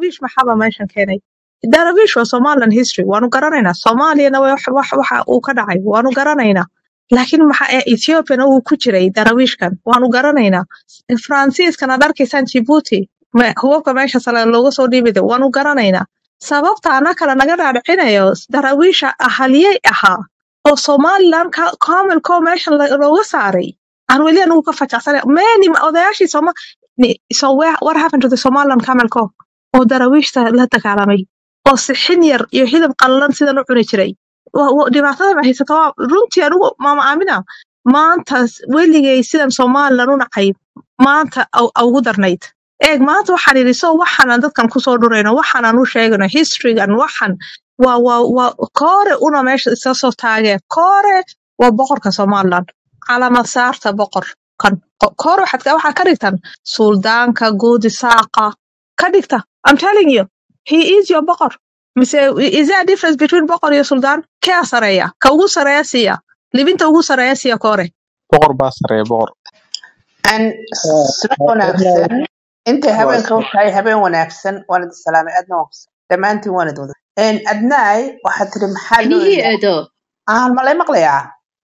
darawiish maxaba meeshan keenay darawiish waa somaliland history waanu garanaynaa soomaaliyana wax wax waxa uu ka dhacay waanu garanaynaa laakiin maxa ee ethiopiana uu ku jiray darawiishkan waanu garanaynaa faransiiskan aad arkaysaan jibuuti me- hubabka meesha sare looga soo dhiibida waanu garanaynaa sababta ana kale naga dhaadhicinayo darawiisha ahaliyey ahaa oo somaliland ka- kamilkoo meeshan la- looga saaray aan weli anugu ka fajacsanay many odayaashii soma ni- so where, what happened to the somaliland camelco oo darawiishta la dagaalamay oo sixin yar iyo hilib qallalan sidan u cuni jiray Wa- wa- dhibaatada ma haysata waa runtii anigu maama aamina maanta weligay sidan somaliland u nacay maanta au- au ugu darnayd eeg maanta waxaan idhi so waxaanan dadkan kusoo dhurayno waxaanan u sheegano historygan waxan waa waa waa koore una meesha isa soo taagee koore waa boqorka somaliland calamad saarta boqorkan Ko- koore waxaad ka- waxaa ka dhigtan suldaanka guudi saaqa ka dhigta i'm telling you he is your boqor mise is there a difference between boqor iyo suldaan kee sareeya ka ugu sareeya siiya libinta ugu sareeya siiya koore boqor baa sareeya boqor Een, sida wanaagsan intay habeenka u tahay habeen wanaagsan waan idin salaamay aadna waan ku dhammaantiin waan idin wada Een, adnaay waxaad tiri maxaa loo Anigii ilaa eedo. aan malay maqlayaa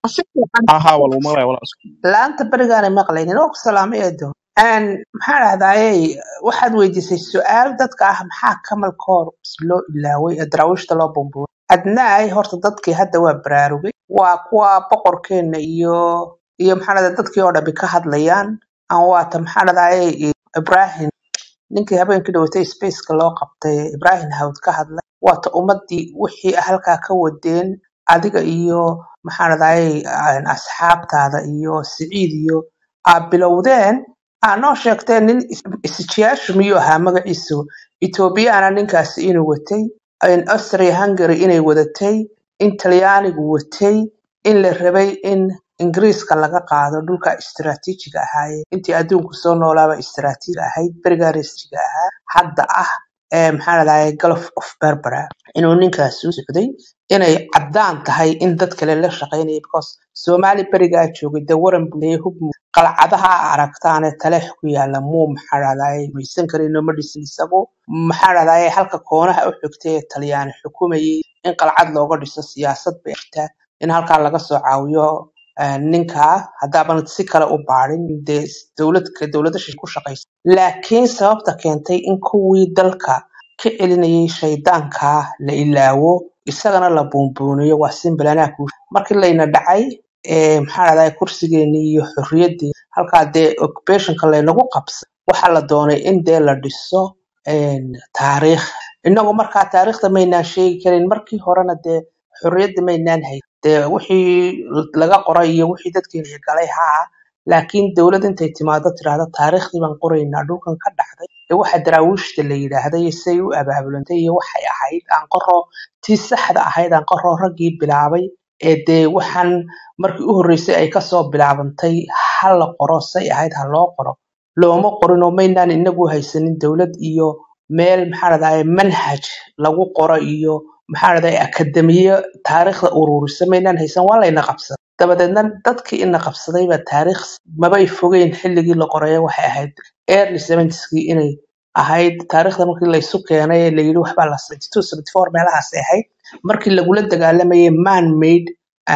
ahaa waa lagu maqlaya walaal laanta berigaanay maqlaynin oo ku salaamay eedo Een, maxaa dhahdaayey waxaad weydiisay su-aal dadka ah maxaa kamal koor loo ilaaway ee daraawiishta loo bumbuuray adnaay horta dadkii hadda waa baraarugay waa kuwa boqorkeena iyo iyo maxaa dhahdaa dadkii oo dhambi ka hadlayaan aan waata maxaa dhahdaayey ibrahim ninkii habeenkii dhawatay spaceka loo qabtay ibrahim hawd ka hadlay waata ummadii wixii halkaa ka wadeen adiga iyo maxaa dhahdaayey asxaabtaada iyo siciid iyo aa bilowdeen aa noo sheegteen nin is- isjiyaashu miyuu ahaa magaciisu ethoobiyaana ninkaasi inuu watay in austria hungary inay wadatay in talyaanigu watay in la rabay in ingiriiska laga qaado dhulka istiraatiijiga ahaaye intii adduunku soo noolaaba istiraatiiji ahayd berigaana istiraatiijiga ahaa hadda ah ee maxaa ladahayay gulf of berbera inuu ninkaasi u socday inay caddaan tahay in dad kale la shaqaynaya because soomaali berigaa joogay dee waran buleeye hub qalcadaha aragtaane taleex ku yaala muu maxaa ladahayay maysan karin ma dhisin isagu maxaa ladahayay halka koonaha u xigtay ee talyaani xukumayay in qalcad looga dhiso siyaasad bay jirtaa in halkaa laga soo caawiyo eh, ninkaa haddaaban si kale u baadhin dee dowladka dowladda shishe ku shaqaysa laakiin sababta keentay in kuwii dalka ka celinayay shaydaanka la ilaawo isagana la buunbuuniyo waa simbalanaha kuu markii layna dhacay ee maxaa dhahdaa kursigeennii iyo xorriyaddii halkaa dee occupationka laynagu qabsay waxaa la doonay in dee la dhiso een, taariikh innagu markaa taariikhda maynaan sheegi karin markii horena dee xorriyadda maynaan hay dee wixii laga qoray iyo wixii dadkeena galay haa laakiin dowlad intay timaado tiraahdo taariikhdii baan qoraynaa dhulkan ka dhacday ee waxa daraawiishta la yidhaahday iyo say u abaabulantay iyo waxay ahayd aan qoro tii saxda ahayd aan qoro raggii bilaabay ee dee waxaan markii u horreysay ay kasoo bilaabantay ha la qoro say ahayd ha loo qoro looma qorin oo maynaan inagu haysanin dowlad iyo meel maxaa dhahdaa manhaj lagu qoro iyo maxaa dhahdaa akademiyo taariikhda ururisa maynaan haysan waa layna qabsaday dabadeedna dadkii ina qabsaday baa taariikh mabay fogeyn xilligii la qoraya waxay ahayd early 70skii inay ahayd taariikhda markii laysu keenay ee layidhi waxbaa la 72 74 meelahaas ay ahayd markii lagula dagaalamayay man made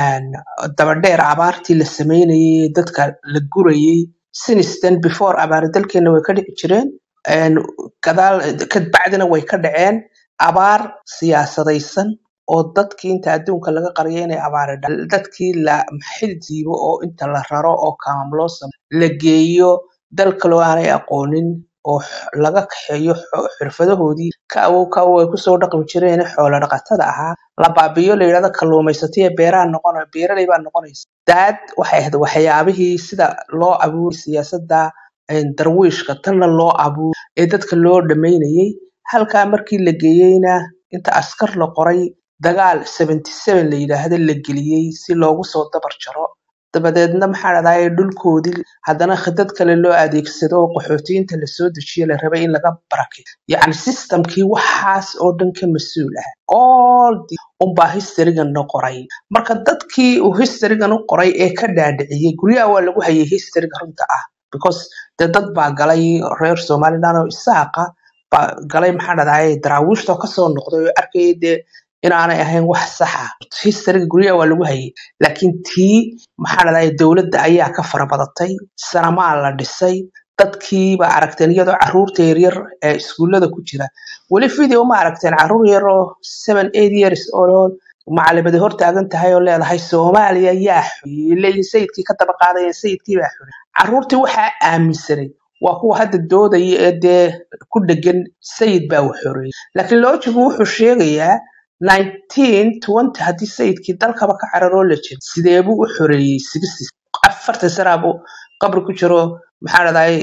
dabadheer abaartii la sameynayay dadka la gurayay sinistan before abaari dalkeena way ka dhici jireen een, gadaal kadbacdina way ka dhaceen abaar siyaasadaysan oo dadkii inta adduunka laga qariyay inay abaari dhacdo dadkii la xil jiibo oo inta la raro oo kaamam loo sameeyo la geeyo dal kaloo aanay aqoonin oo x- laga kaxeeyo xo- xirfadahoodii ka awow ka awow ay kusoo dhaqmi jireen xoolo dhaqatada ahaa la baabiyo la yidhahdo kalluumaysataya beeraha noqon beeraley baa noqonaysa daad waxay ahayd waxyaabihii sida loo abuuray siyaasadda een, darwiishka tanna loo abuuray ee dadka loo dhamaynayay halkaa markii la geeyeyna inta askar la qoray dagaal 77 la yidhaahdo la geliyey si loogu soo dabar jaro dabadeedna maxaa dhahdaa dhulkoodii haddana khidad kale loo adeegsado oo qaxootiyiinta lasoo dejiyo la rabay in laga barakeeyo yacni systemkii waxaas oo dhan ka mas-uul ah all the unbaa historygan no qoray marka dadkii uu historygan u qoray ee ka dhaadhiciyey guryaha waa lagu hayay historyga runta ah because dee dad baa galay reer somaliland oo isaaqa baa galay maxaa dhadaye daraawiishta kasoo noqday oo arkayay dee inaanay ahayn wax saxa historyga guryaha waa lagu hayay laakiin tii maxaa dhadaye dowladda ayaa ka farabadatay sanamaa la dhisay dadkiiba aragteen iyadoo caruurta yaryar ee iskuullada ku jira weli video ma aragteen caruur yar oo seven eight years oo macalimadi hor taagan tahay oo leedahay soomaaliya yaa xoreeyey leeyihin sayidkii ka daba qaadaya sayidkii baa xoreeyey caruurtii waxaa aaminsanay waa kuwa hadda doodaya ee dee ku dhegan sayid baa wax xoreeyey laakiin loojigu wuxuu sheegayaa 1920 haddii sayidkii dalkaba ka cararoo la jiro sidee buu u xoreeyey sixties afartan sanaa buu qabri ku jiro maxaa dhadaye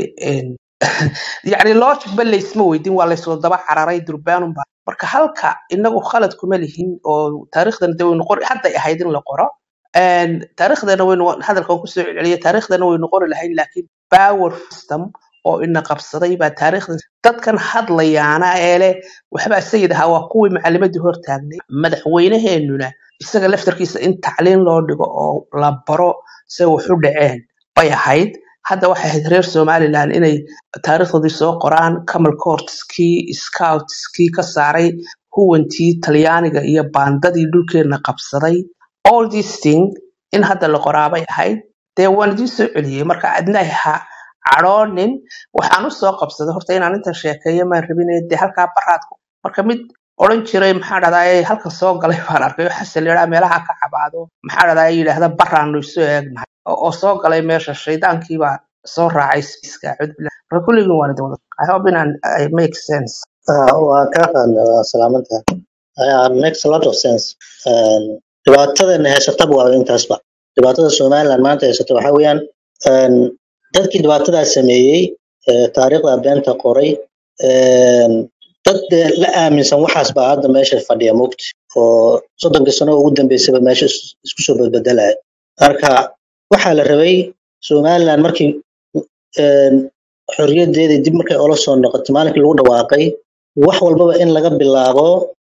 yacni logic ba laysma weydin waa laysoo daba cararay durbaanunba marka halka inagu khalad kuma lihin oo taariikhdan de waynu qori hadday ahayd in la qoro Een, taariikhdana waynu hadalkan kusoo celceliya taariikhdana waynu qori lahayn laakiin power system oo ina qabsaday baa taariikhdan dadkan hadlayaana ee leh waxbaa sayid ahaa waa kuwii macalimadii hor taagnay madaxweynaheenuna isaga laftarkiisa in tacliin loo dhigo oo la baro se wax u dhaceen bay ahayd hadda waxay ahayd reer somaliland inay taariikhdoodii soo qoraan camal courtskii scoutskii ka saaray huwantii talyaaniga iyo baandadii dhulkeena qabsaday all these thing in hadda la qoraabay ahayd dee waan idiin soo celiyey marka adna ha cadhoonin waxaan u soo qabsaday horta inaan intan sheekeeyo maan rabin dee halkaa baraadku marka mid odhan jiray maxaa dhadaye halkan soo galay baan arkay oo xasan leeraa meelaha ka cabaado maxaa dhadaye yidhaahda baraanu isu eegnahay oo oo soo galay meesha shaydaankii baa soo raacay spiiska cudbillah marka kulligin waan idin wada i hope inaan I make sense Ah, waa kaa qaadna waa salaamantaha Ah, makes a lot of sense Um, dhibaatadana haysataba waa intaasba dhibaatada somaliland maanta haysata waxaa weeyaan um, dadkii dhibaatadaa sameeyey eh, taariikhda beenta qoray um, dad dee la aaminsan waxaas baa hadda meesha fadhiya mugti oo soddonkii sano ugu dambeysaba meesha is- isku soo badbedelaya marka waxaa la rabay somaliland markii um, xorriyadeedii dib markay ola soo noqotay maalinkii lagu dhawaaqay wax walbaba in laga bilaabo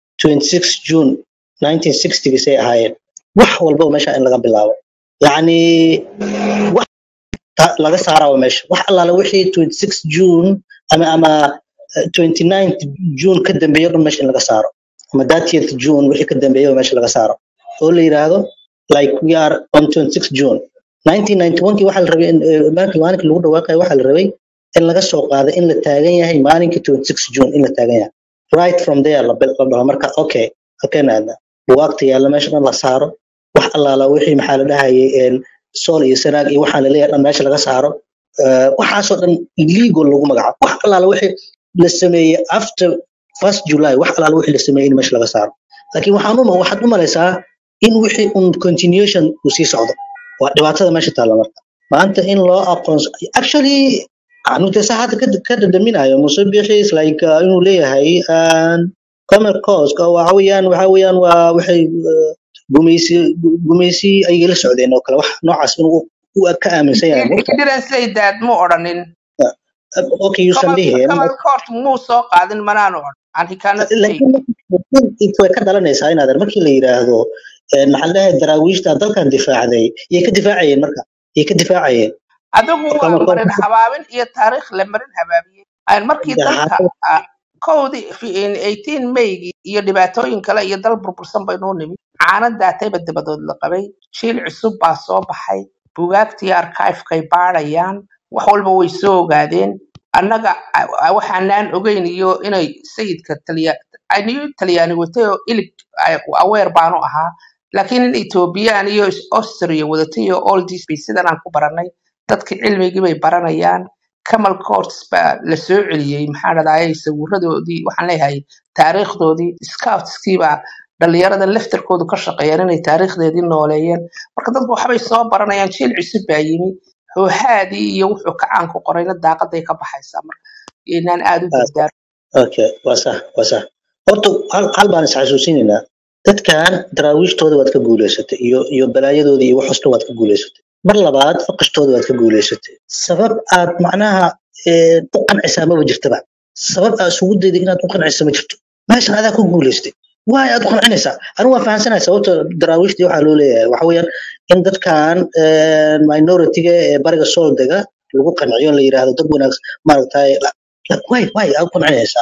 26 June 1960 ay ahaayeen wax walbaba meesha in laga bilaabo yacni wax ta- laga saarawa meesha wax allaala wixii 26 June ama ama eh, 29th June ka dambeeyo dhan meesha in laga saaro ama 30th June wixii ka dambeeyo meesha laga saaro oo la yiraahdo like we are on 26 June 1991kii waxaa la rabay in eh, maalinka maalinka lagu dhawaaqay waxaa la rabay in laga soo qaado in la taagan yahay maalinka 26 June in la taagan yahay right from there la bil- la dhaho marka okay halkeen aadna bugaagta yaalla meesha dhan la saaro wax allaala wixii maxaa la dhahayay een, sool iyo sanaag iyo waxaa laleeyahay dhan meesha laga saaro Eh, waxaasoo dhan illegal lagu magacaabo wax allaala wixii la sameeyey after first July wax allaala wixii la sameeyey in meesha laga saaro laakiin waxaan uma waxaad u malaysaa in wixii un continuation uu sii socdo waa dhibaatada meesha taalla marka maanta in loo aqoonso actually anu de saa hadda ka ka dhadhaminayo muse bixi is like uh, inuu leeyahay um, common cause ka waxa weeyaan waxa weeyaan waa waxay uh, gumaysi gumaysi ayay la socdeen oo kale wax noocaas inuu u ka aaminsan yahay he mugta didn't say that mu odhanin okay yuusan camal dhihin camal court muu soo qaadin manaanu odhan and he cannot say laakiin laakiin way ka dhalanaysaa inaad markii la yiraahdo eh, maxaa la dhahay daraawiishta dalkan difaacday yay ka difaacayeen marka yay ka difaacayeen adigu waa common marin cause habaabin iyo taariikh la marin habaabiyey Aan markii dalka ah, kowdii fi- in 18 Maygii iyo dhibaatooyin kale iyo dal burbursan baynuu nimid caana daatayba dabadood la qabay jiil cusub baa soo baxay bugaagtii archive-kay baadhayaan wax walba way soo ogaadeen annaga a- a- waxaanaan ogeyn iyo inay sayidka taliya aniyu talyaani watay oo ilig ay- aweer baanu ahaa laakiin in ethoobiyan iyo austria wadatay iyo all this bay sidan aan ku baranay dadki cilmigii bay baranayaan camal courts baa la soo celiyey maxaa dhadayay sawiradoodii waxaan leeyahay taariikhdoodii scoutskii baa dhalinyarada laftarkoodu ka shaqeeyaan inay taariikhdeedii nooleeyeen marka dadku waxbay soo baranayaan jiil cusub baa yimi hoohaadii iyo wuxuu kacaan ku qorayna daaqaday ka baxaysaa marka inaan aad u dardaar okay waa sax waa sax horta hal hal baan is xasuusinaynaa dadkan daraawiishtooda waad ka guuleysatay iyo iyo balaayadooda iyo waxoosta waad ka guuleysatay mar labaad faqashtooda waad ka guuleysatay sabab aad macnaha eh, u qancisaa maba jirtaba sabab aad isugu dayday inaad u qancisa ma jirto meeshan adaa ku guuleystay waay aad u qancinaysaa anigu waan fahamsanahay sababta daraawiishtii waxaa loo leeyahay waxa weeyaan in dadkan eh, minority-ga ee bariga sool dega lagu qanciyo la yiraahdo dad wanaagsan maaragtay waay waay aad u qancinaysaa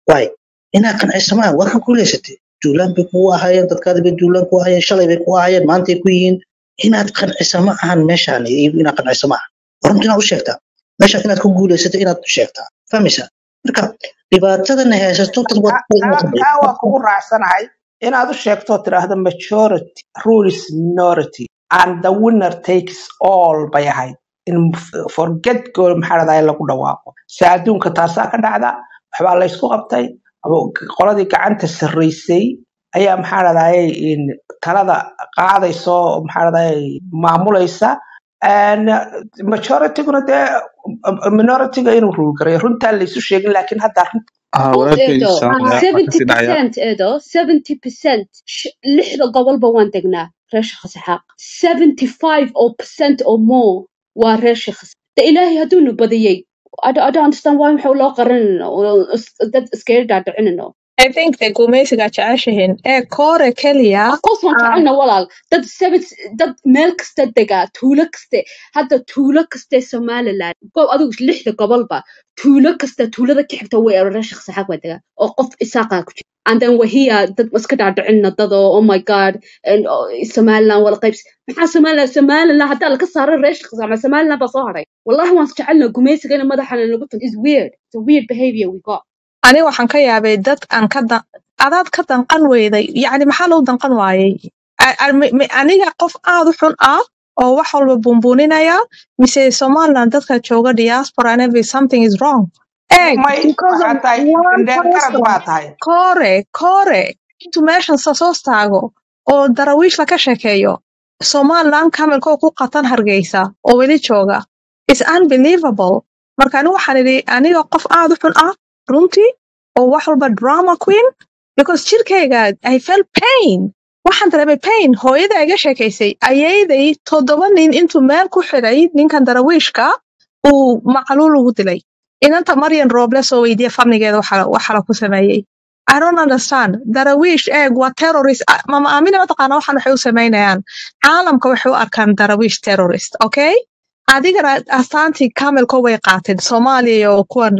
waay inaad qancisamaan waa ka guulaysatay duulaan bay kugu ahaayeen dadkaadi bay duulaan ku ahaayeen shalay bay ku ahaayeen maantay ku yihiin inaad qancisa ma ahan meeshaan iyo inaad qancisa ma ahan runta inaad u sheegtaa meeshaan inaad ku guulaysato inaad u sheegtaa fahmaysaa marka dhibaatadana haysato dad taa taa- taa waa kugu raacsanahay inaad u sheegto oo tidhaahdo majority rule is minority and the winner takes all bay ahayd in forget goal maxaa dhahdaa in lagu dhawaaqo se adduunka taasaa ka dhacda waxbaa laysku qabtay abo- qoladii gacanta sarreysay ayaa maxaa dhahdaye in talada qaadayso maxaa dhahdaye maamulaysa And, uh, majorityguna dee uh, minority-ga inuu rule garayo runtaa laysu sheegin laakiin hadda runta ah Both walaalkay eedo saamaya waxaa seventy kasii dhacaya percent eedo seventy percent lixda gobolba waan degnaa reer sheekh saxaaq seventy five oo percent or more waa reer sheekh de ilaahay hadduunu badiyey I don't, I don't understand why maxuu loo qaranayno oo is- dad iskaga dhaadhicinayno I think the gumaysiga jeceshihiin ee koore keliya of course waan ah, jecelna walaal dad seven dad meel kasta degaa tuulo kaste hadda tuulo kaste somaliland goob adigu lixda gobolba tuulo kasta tuulada ka xigta way reer sheekh saxaaq waa degaa oo qof isaaqaa ku jira and then wahiya dad iska dhaadhicinna dad oo oh my god and, oh, somaliland wala qaybs maxaa somaliland somaliland haddaa laka saaro reer sheekh saxaaq ma somaliland baa soo haray wallahi waan jecelna gumaysiga in madaxana lagu tun is weird it's a weird behavior we got aniga waxaan ka yaabay dad aan ka dan adaad ka danqan weyday yacni maxaa loo danqan waayey A- a- mi- mi- aniga qof aad u xun ah oo wax walba buunbuuninaya mise somaliland dadka jooga diaspora and every something is wrong egg may because of waxaa tahay one indheer garad person baa tahay kore kore intuu meeshan sasoos taago oo darawiish laka sheekeeyo somaliland kamelkoo ku qatan hargeysa oo weli jooga is unbelievable marka anigu waxaan idhi aniga qof aad u xun ah runtii oo wax walba drama queen because jirkayga i felt pain waxaan dareemay pain hooyada iga sheekaysay ayayday toddoba nin intuu meel ku xidhay ninkan darawiishka uu macluul ugu dilay inanta maryan rooble soo weydiiya famligeeda waxa waxa la ku sameeyey I don't understand. Darawiish eeg waa terrorist. Ah, Mama Amina mataqaana waxaan waxay u sameynayaan. Caalamka waxay u arkaan darawiish terrorist, okay? Adigana astaantii kamelko way qaateen Soomaaliya iyo kuwan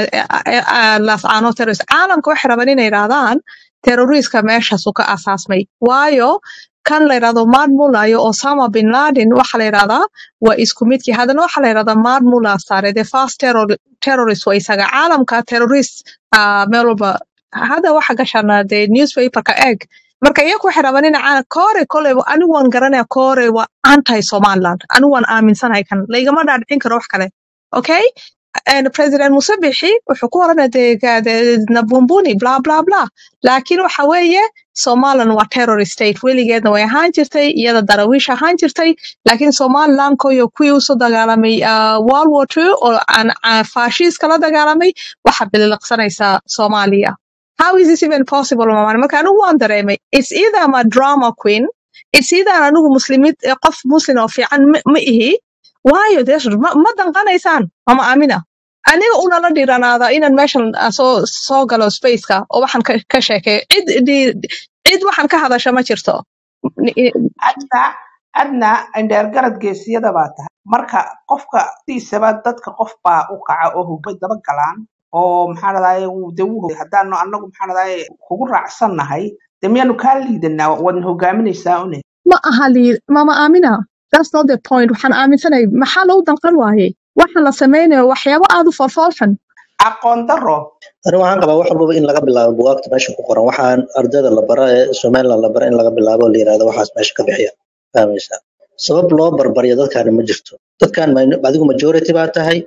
lascaano terrorist. Caalamka waxay rabaan inay yidhaahdaan terroristka meeshaasu ka asaasmay. Waayo kan la yidhahdo Maad Mullah iyo Osama bin Laden waxa la yidhahdaa waa isku midkii. Haddana waxa la yidhahdaa Maad Mullah sare the first terror, terrorist waa isaga. Caalamka terrorist ah, meel walba hadda waxa gashaan dee newspaperka eeg marka iyagu waxay rabaan in caa- koore koley anigu waan garanaya koore waa anti somaliland anigu waan aaminsanahay kan laygama dhaadhicin karo wax kale okay And president musabixi wuxuu ku oranaya dee ga- dee nabumbuni bla bla bla laakiin waxa weeye somaliland waa terrorist state weligeedna way ahaan jirtay iyada darawiish ahaan jirtay laakiin somaliland koyo kuwii usoo dagaalamay ah, world war two oo aan aan faashiiska la dagaalamay waxa biliqsanaysa soomaaliya how is this even possible mama marka anigu waan dareemay it's either I'm a drama queen it's either anigu muslimid eh, qof muslim oo fiican ma ma ihi waayo dee ma, ma danqanaysaan mama amina aniga unala dhiranaada inaan meeshan ah, soo soo galo spaceka oo waxaan ka, ka sheekeeyo cid di- cid waxaan ka hadasha ma jirto Ni- i- adna adna indheer garad geesiyada baa tahay marka qofka siisaba dadka qof baa u kaca oo hubay daba galaan oo maxaa dhadaye de wuu hogay haddaanu anagu maxaa dhadaye kugu raacsannahay de miyaanu kaa liidanaa waadna hogaaminaysaa une ma aha lii mama amina that's not the point waxaan aaminsanahay maxaa loo danqan waayey waxa la sameynayo waxyaabo aad u falfalxan aqoon daro ani waxaan qabaa wax walbaba in laga bilaabo bugaagta meesha ku qoran waxaan ardayda la bara ee somaliland la bara in laga bilaabo oo la yirahdo waxaas meesha ka bixiya fahmaysaa sabab loo barbaryo dadkaani ma jirto dadkan ma- adigu majority baa tahay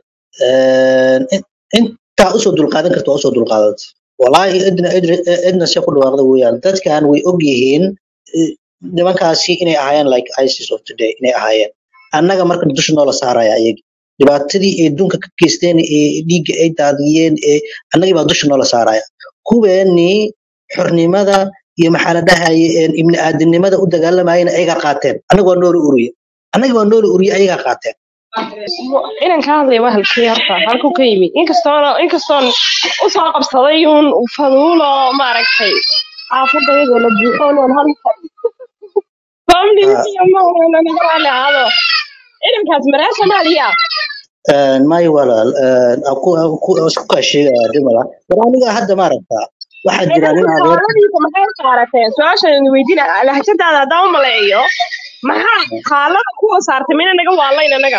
een, in- intaa usoo dulqaadan karta waa usoo dulqaadatay walaahi idna idri- idna se ku dhawaaqda weeyaan dadkan way og yihiin eh, nimankaasi inay ahaayeen like isis of today inay ahaayeen annaga marka dusha noola saaraya ayagi dhibaatadii ay dunka ka geysteen ee dhiigga ay daadiyeen ee annagii baa dusha noola saaraya kuweenii xornimada iyo maxaa la dhahaye een ibni aadamnimada u dagaalamayena ayagaa qaateen annaga waa noola uriye annagii waa noola uriye ayagaa qaateen inaan ka hadlaya waa halkii horta halkuu ka yimid inkastoona inkastoon usoo qabsaday uun faduulo maaragtay xaafadda iyadoo la buuxo noon hal family Ah, iyo maana naga raali ahaado inankaas maraa soomaaliya Een, may walaal een, aan ku aan ku aan isku kaa sheegaya dhimala war aniga hadda ma aragtaa waxaa jira nin dadka adeer haaladiisa maxay saarateen su-aashan weydiina lahjadaada haddaan u maleeyo maxaa haalada kuwa saartay mina naga waalayn anaga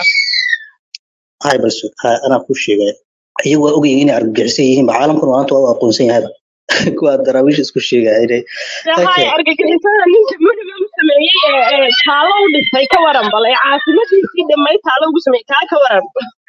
hay bal su- ha- anaa kuu sheegaya iyagu waa ogyihiin inay argagixisan yihiin ba caalamkuna maanta waa u aqoonsan yahayba kuwa daraawiish isku sheegaya inay hay okay argagixisada ninka muhiga u sameeyey ee ee taalo u dhisay ka waran bal ee caasimadiisii dhamay taalo ugu sameeyey taa ka waran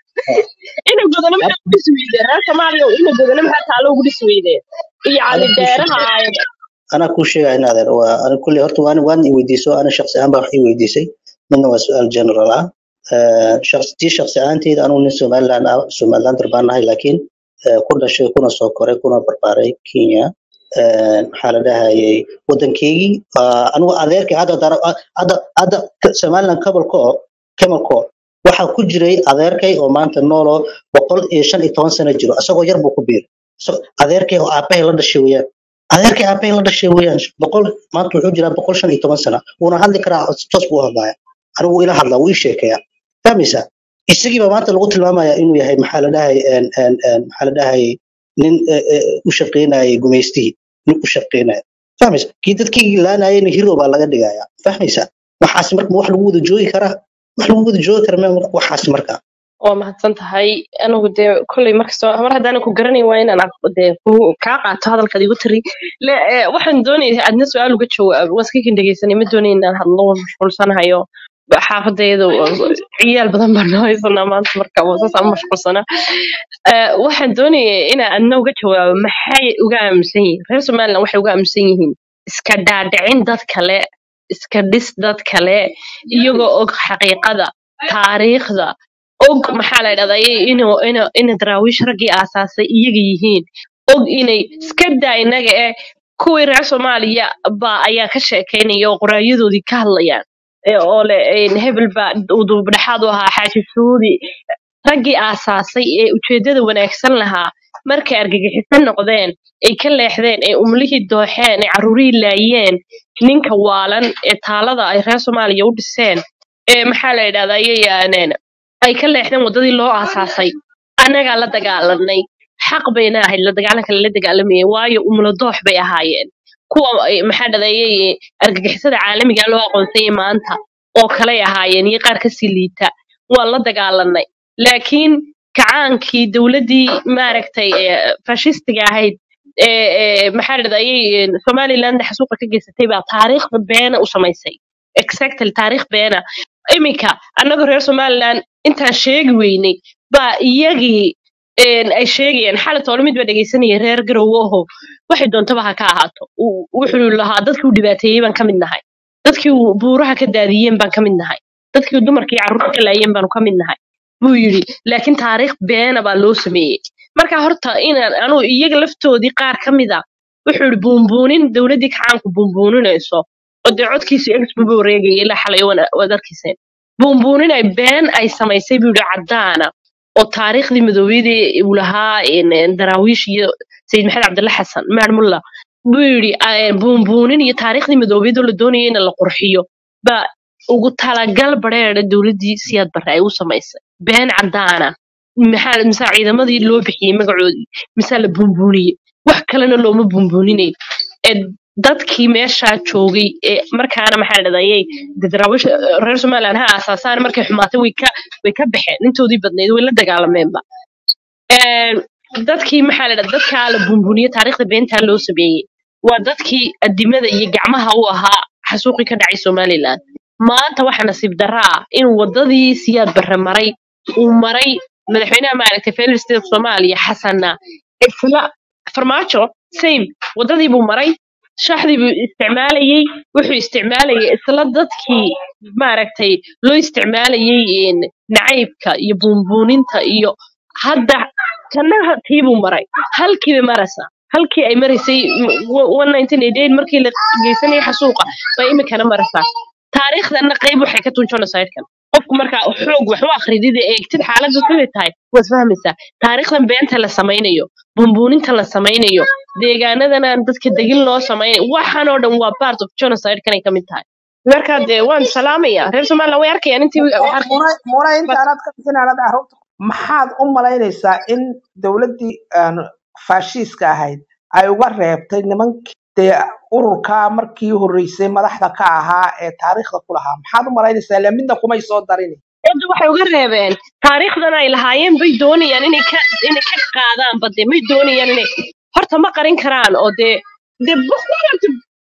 ina godana maxaa ugu dhisi weydeen reer soomaaliya ina godana maxaa taalo ugu dhisi weydeen iyo cali anaa kuu deeraha sheegaya aayada anaa kuu sheegaya in adeer waa ana kulli horta waan waan i weydiiso ana shakhsi ahaan baa wax i weydiisay midna waa su-aal general ah Ee, shakhsi tii shakhsi ahaanteyda anugu nin somaliland ah somalilander baan nahay laakiin ee, ku dhashay kuna soo koray kuna barbaaray kenya Ee, maxaa la dhahayay wadankeygii aa, anigu adeerkay hadda dara hadda hadda somaliland cabalko camalco waxaa ku jiray adeerkay oo maanta nooloo boqol iyo shan iyo toban sano jiro isagoo yar buu ku biiray So- adeerkay oo aabahay la dhashay weeyaan adeerkay aabahay la dhashay weeyaan boqol maanta wuxuu jiraa boqol shan iyo toban sano wuuna hadli karaa si toos buu u hadlaya anigu ila hadlaa wuu ii sheekeeyaa fahmaysaa isagiiba maanta lagu tilmaamaya inuu yahay maxaa la dhahay een, een, een, maxaa la dhahay nin eh, eh, u shaqeynayay gumaystihii nin u shaqeynaya fahmaysa kii dadkii laanayayna hero baa laga dhigaya fahmaysaa waxaas marka ma wax lagu wada joogi karaa wax lagu wada joogi kara ma waxaas marka waa mahadsan tahay anigu dee kolley markastoo mar haddaanan ku garanayn waa inaan aq- dee ku- kaa qaato hadalkaad igu tiri Le- ee, waxaan doonaya adna su-aal uga jawaabo waa iska kin dhegeysanay ma doonay inaan hadlo waan mashquulsanahayo xaafadayadu ciyaal badan baan noo haysanaa maanta marka waa saas aan u mashquulsanaa Ee, waxaan doonaya inaan adna uga jawaabo maxay uga aaminsan yihiin reer somaliland waxay uga aaminsan yihiin iska dhaadhicin dad kale iska dhis dad kale iyagoo og xaqiiqada taariikhda og maxaa la dhahdaa inuu inuu ina daraawiish raggii aasaasay iyaga yihiin og inay iska daa inaga eh kuwii reer soomaaliya baa ayaa ka sheekeynaya oo qoraayadoodii ka hadlayaan ee oo le een, hebel baa uu duubdhexaad u ahaa xaaji suudi raggii aasaasay ee ujeedada wanaagsan lahaa markay argagixisan noqdeen ay ka leexdeen ee umlihii dooxeen ee carruurihii laayeen ninka waalan ee taalada ay reer soomaaliya u dhiseen ee maxaa la yidhahdaa ayayaaneen ay ka leexdeen waddadii loo aasaasay annagaa la dagaalanay xaq bayna ahayd la dagaalanka lala dagaalamayay waayo umlo doox bay ahaayeen kuwa ay- maxaa dhadayay argagixisada caalamiga loo aqoonsanyay maanta oo kaley ahaayeen iyo qaar kasii liita waan la dagaalanay laakiin kacaankii dowladdii maaragtay ee fashistiga ahayd ee ee maxaa dhadayay somaliland xasuuqa ka geysatay baa taariikhda beena u samaysay exactly taariikh beena iminka annagoo reer somaliland intaan sheegi weynay baa iyagii een, ay sheegayaan xalay toole mid baa dhegeysanaya reer garowe oho waxay doontaba ha ka ahaato Uu- wuxuu lahaa dadkii uu dhibaateeyey baan ka mid nahay dadkii uu buuraha ka daadiyeen baan ka mid nahay dadkii uu dumarkii carruurta ka laayeen baanu ka mid nahay buu yidhi laakiin taariikh beena baa loo sameeyey marka horta inaan anu iyaga laftoodii qaar ka mid a wuxuu yidhi buunbuunin dowladdii kacaanku buunbuuninayso oo dee codkiisu exbuba wareegaya ilaa xalay wana- waad arkayseen buunbuunin ay been ay samaysay buu yidhi caddaana oo taariikhdii madoobiyadii uu lahaa een, een, daraawiish iyo sayid maxamed cabdilla xasan maar mulla buu yidhi "Ee, buunbuunin iyo taariikhdii madoobiyadoo la doonaya in la qurxiyo baa ugu talagal bareera dowladdii siyaad barre ay u samaysay been caddaana maxaa mise ciidamadii loo bixiyey magacoodii mise la buunbuuniyey wax kalena looma buunbuuninayn ee dadkii meeshaa joogay ee markaana maxaa la dhahayay daraawish reer somaliland ha aasaasaan markay xumaatay way ka way ka baxeen intoodii badnayd way la dagaalameenba Een, dadkii maxaa la dhahdaa dadkaa la buunbuuniye taariikhda beentaa loo sameeyey waa dadkii adimada iyo gacmaha u ahaa xasuuqii ka dhacay somaliland maanta waxa nasiib darro ah inuu wadadii siyaad barre maray uu maray madaxweynaha maaragtay federal state of soomaaliya xasanna isla farmaajo same wadadii buu maray shaxdii buu isticmaalayey wuxuu isticmaalayay isla dadkii maaragtay loo isticmaalayay een, nacaybka iyo buunbuuninta iyo hadda kanaha tiibuu maray halkiiba maraysa halkii ay maraysay m- w- 1988 markii la geysanayay xasuuqa bay imikana maraysaa taariikhdana qayb waxay ka tun genocidekan qofku markaa xoog wax u akridid ee eegtid xaaladdu siday tahay waad fahmaysaa taariikhdan beenta la samaynayo bumbuuninta la samaynayo deegaanadan aan dadka degin loo samaynayo waxaan oo dhan waa part of genocidekan ay ka mid tahay marka dee waan salaamaya reer somaliland way arkayaan intii Mu- wax muna muna bas intaanad ka bixin aanad carruurta maxaad u malaynaysaa in dowladdii aan faashiiska ahayd ay uga reebtay nimankii dee ururkaa markii horreysay madaxda ka ahaa ee taariikhda ku lahaa maxaad u malaynaysaa ilaa midna kumay soo darin cidda waxay uga reebeen taariikhdan ay lahaayeen bay doonayaan inay ka inay ka qaadaan bade may doonayaan inay horta ma qarin karaan oo dee dee bukhorta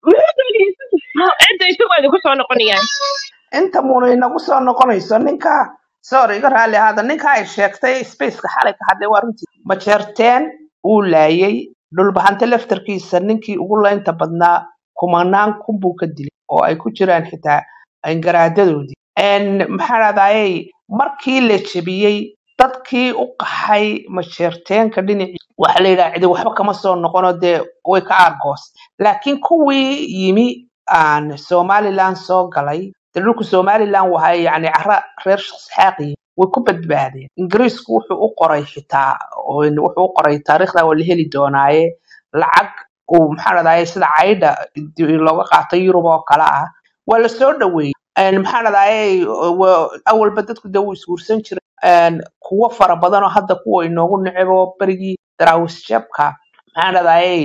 cidda isagu ay ku soo noqonayaan inta muuna inagu soo noqonayso ninka sorry iga raalli ahaada ninka ay sheegtay spaceka xalay ka hadlay waa runtii majeerteen uu laayay dhulbahante laftarkiisa ninkii ugu laynta badnaa kumanaan kun buu ka dilay oo ay ku jiraan xitaa garaadadoodii maxaa dhahdaayey markii la jebiyey dadkii u qaxay majeerteenka dhinacii waxa la yidhaha cidi waxba kama soo noqono dee way ka aargoos laakiin kuwii yimi aan somaliland soo galay dee dhulku somaliland waha yani cara reer shaksxaaqi way ku badbaadeen ingiriisku wuxuu u qoray xitaa wuxuu u qoray taariikhda waa la heli doonaaye lacag uu maxaa dhahdaye sida caydha looga qaatay yurub oo kale ah waa la soo dhaweeyey maxaa dhahdaye awalba dadku dee wuu isguursan jiray kuwo fara badan oo hadda kuwa inoogu necebo berigii daraawisjabka maxaa dhahdaye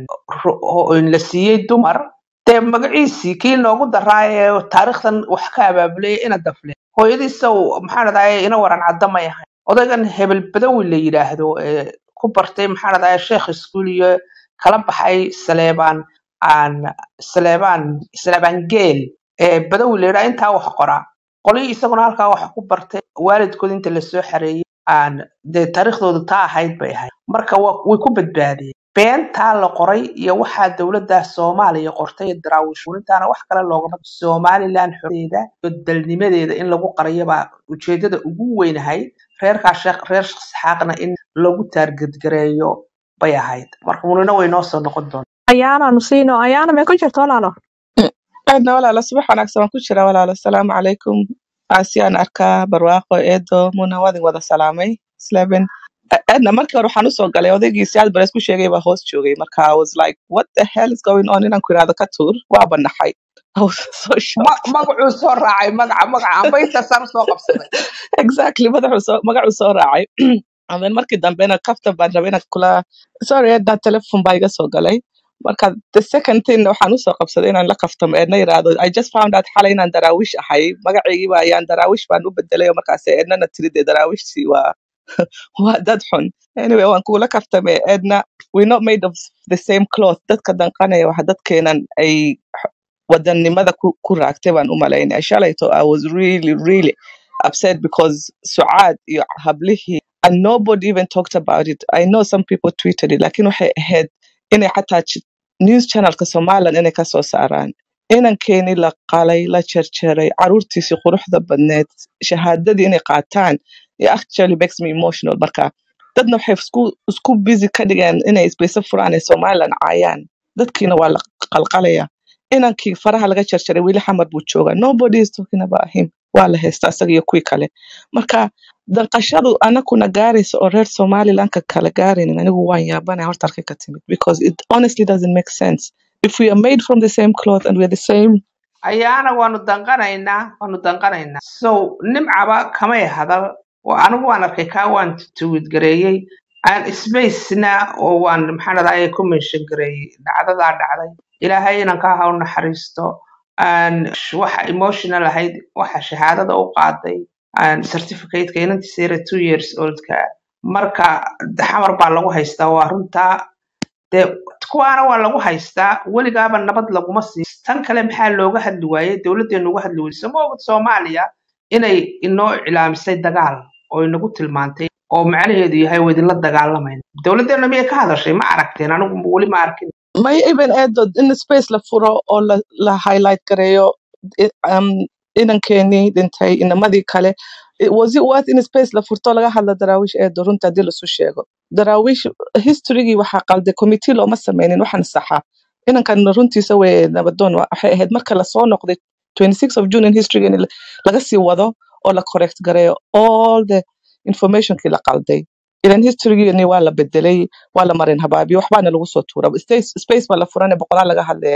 la siiyey dumar dee magaciisii kii noogu daraa ee taariikhdan wax ka abaabulay ina dafle hooyadiisow maxaa dhahdaye ina waran cadda may ahayn odaygan hebel badawi la yidhaahdo ee ku bartay maxaa dhahdaye sheekh iskuul iyo kala baxay saleebaan aan saleebaan saleebaan geel ee badawi la yidhaha intaa wax qoraa qolihii isaguna halkaa wax ku bartay waalidkood inta lasoo xareeyey aan dee taariikhdooda taa ahayd bay ahayd marka way ku badbaadeen beentaa la qoray iyo waxaa dowladda soomaaliya qortay ee daraawish intaana wax kale loogama somaliland xoreeda iyo dalnimadeeda in lagu qariyabaa ujeedada ugu weynahayd reerkaa sheekh reer shaksxaaqna in lagu taargedgareeyo bay ahayd marka munina way noo soo noqon doonta ayaanaanu siino ayaana mee ku jirto walaalo aadna walaalo subax wanaagsan waan ku jira walaalo asalaamu calaykum aasiyaan arkaa barwaaqo eedo muna waadin wada salaamay islaaben aadna markii hore waxaan usoo galay odaygiisi aad bares ku sheegay baa hoos joogay marka i was like what the hell is going on inaan ku irahdo ka tuur waa banaxay I was so shocked. magacuu soo raacay magaca magaca amba inta sar soo qabsaday exactly madaxuu soo magacuu soo raacay and then markii dambena kaftan baan rabay inaan kula sorry eedna telefon baa iga soo galay marka the second thing waxaan usoo qabsaday inaan la kaftamo eedna yiraahdo i just found out xalay inaan daraawish ahay magacaygiiba ayaan daraawish baan u bedelay oo markaas eednana tiri dee daraawishtii waa waa dad xun anyway waan kugula kaftame eedna we're not made of the same cloth dadka danqanaya waxa dadkeenan ay wadannimada ku ku raagtay baan u malaynaya shalayto i was really really upset because sucaad iyo hablihii and nobody even talked about it i know some people tweeted it lakin waxay ahayd inay xataa ch- news channelka somaliland inay kasoo saaraan inankeenii la qalay la jarjaray caruurtiisii quruxda badneed shahaadadii inay qaataan it actually makes me emotional marka dadna waxay isku isku busy ka dhigeen inay isbayso furaan ee somaliland caayaan dadkiina waa la qalqalaya inankii faraha laga jarjaray weli xamar buu joogaa nobody is talking about him waa la haystaa isaga iyo kuwii kale marka danqashadu anakuna gaaraysa oo reer somalilandka kala gaaraynin anigu waan yaabanaya horta halkay ka timid because it honestly doesn't make sense if we are made from the same cloth and we are the same ayaana waanu danqanaynaa waanu danqanaynaa so nimcaba kamay hadal oo anigu waan arkay kaa waan tuwidgareeyey aan spacena oo waan maxaa dhahdaa ku mention gareeyey dhacdadaa dhacday ilaahay inanka ha u naxariisto aan sh- waxa emotional ahayd waxa shahaadada u qaaday aan certificateka inantiisa yara two years oldka marka xamar baa lagu haystaa waa runtaa dee kuwaana waa lagu haystaa weligaaba nabad laguma siin tan kale maxaa looga hadli waayey dowladdeenu uga hadli weyse ma ogid soomaaliya inay inoo iclaamisay dagaal oo inagu tilmaantay oo macnaheedu yahay waa idinla dagaalamayna dowladdeena miyay ka hadashay ma aragteen anigu weli ma arkin may even eedo in space la furo oo la, la highlight gareeyo i- um, inankeenii dhintay inamadii kale It- was it worth in space la furto laga hadla daraawish eedo runta haddii lasu sheego daraawish historygii waxaa qalday committee looma sameynin waxaan saxa inankan runtiisa weye nabadoon wa- waxay ahayd marka lasoo noqday 26 of june in history in la- laga sii wado oo la correct gareeyo all the informationkii la qalday ilan historygini waa la bedelay waa la marin habaabiyo waxbaana lagu soo tuura space space baa la furane boqolaal laga hadlaya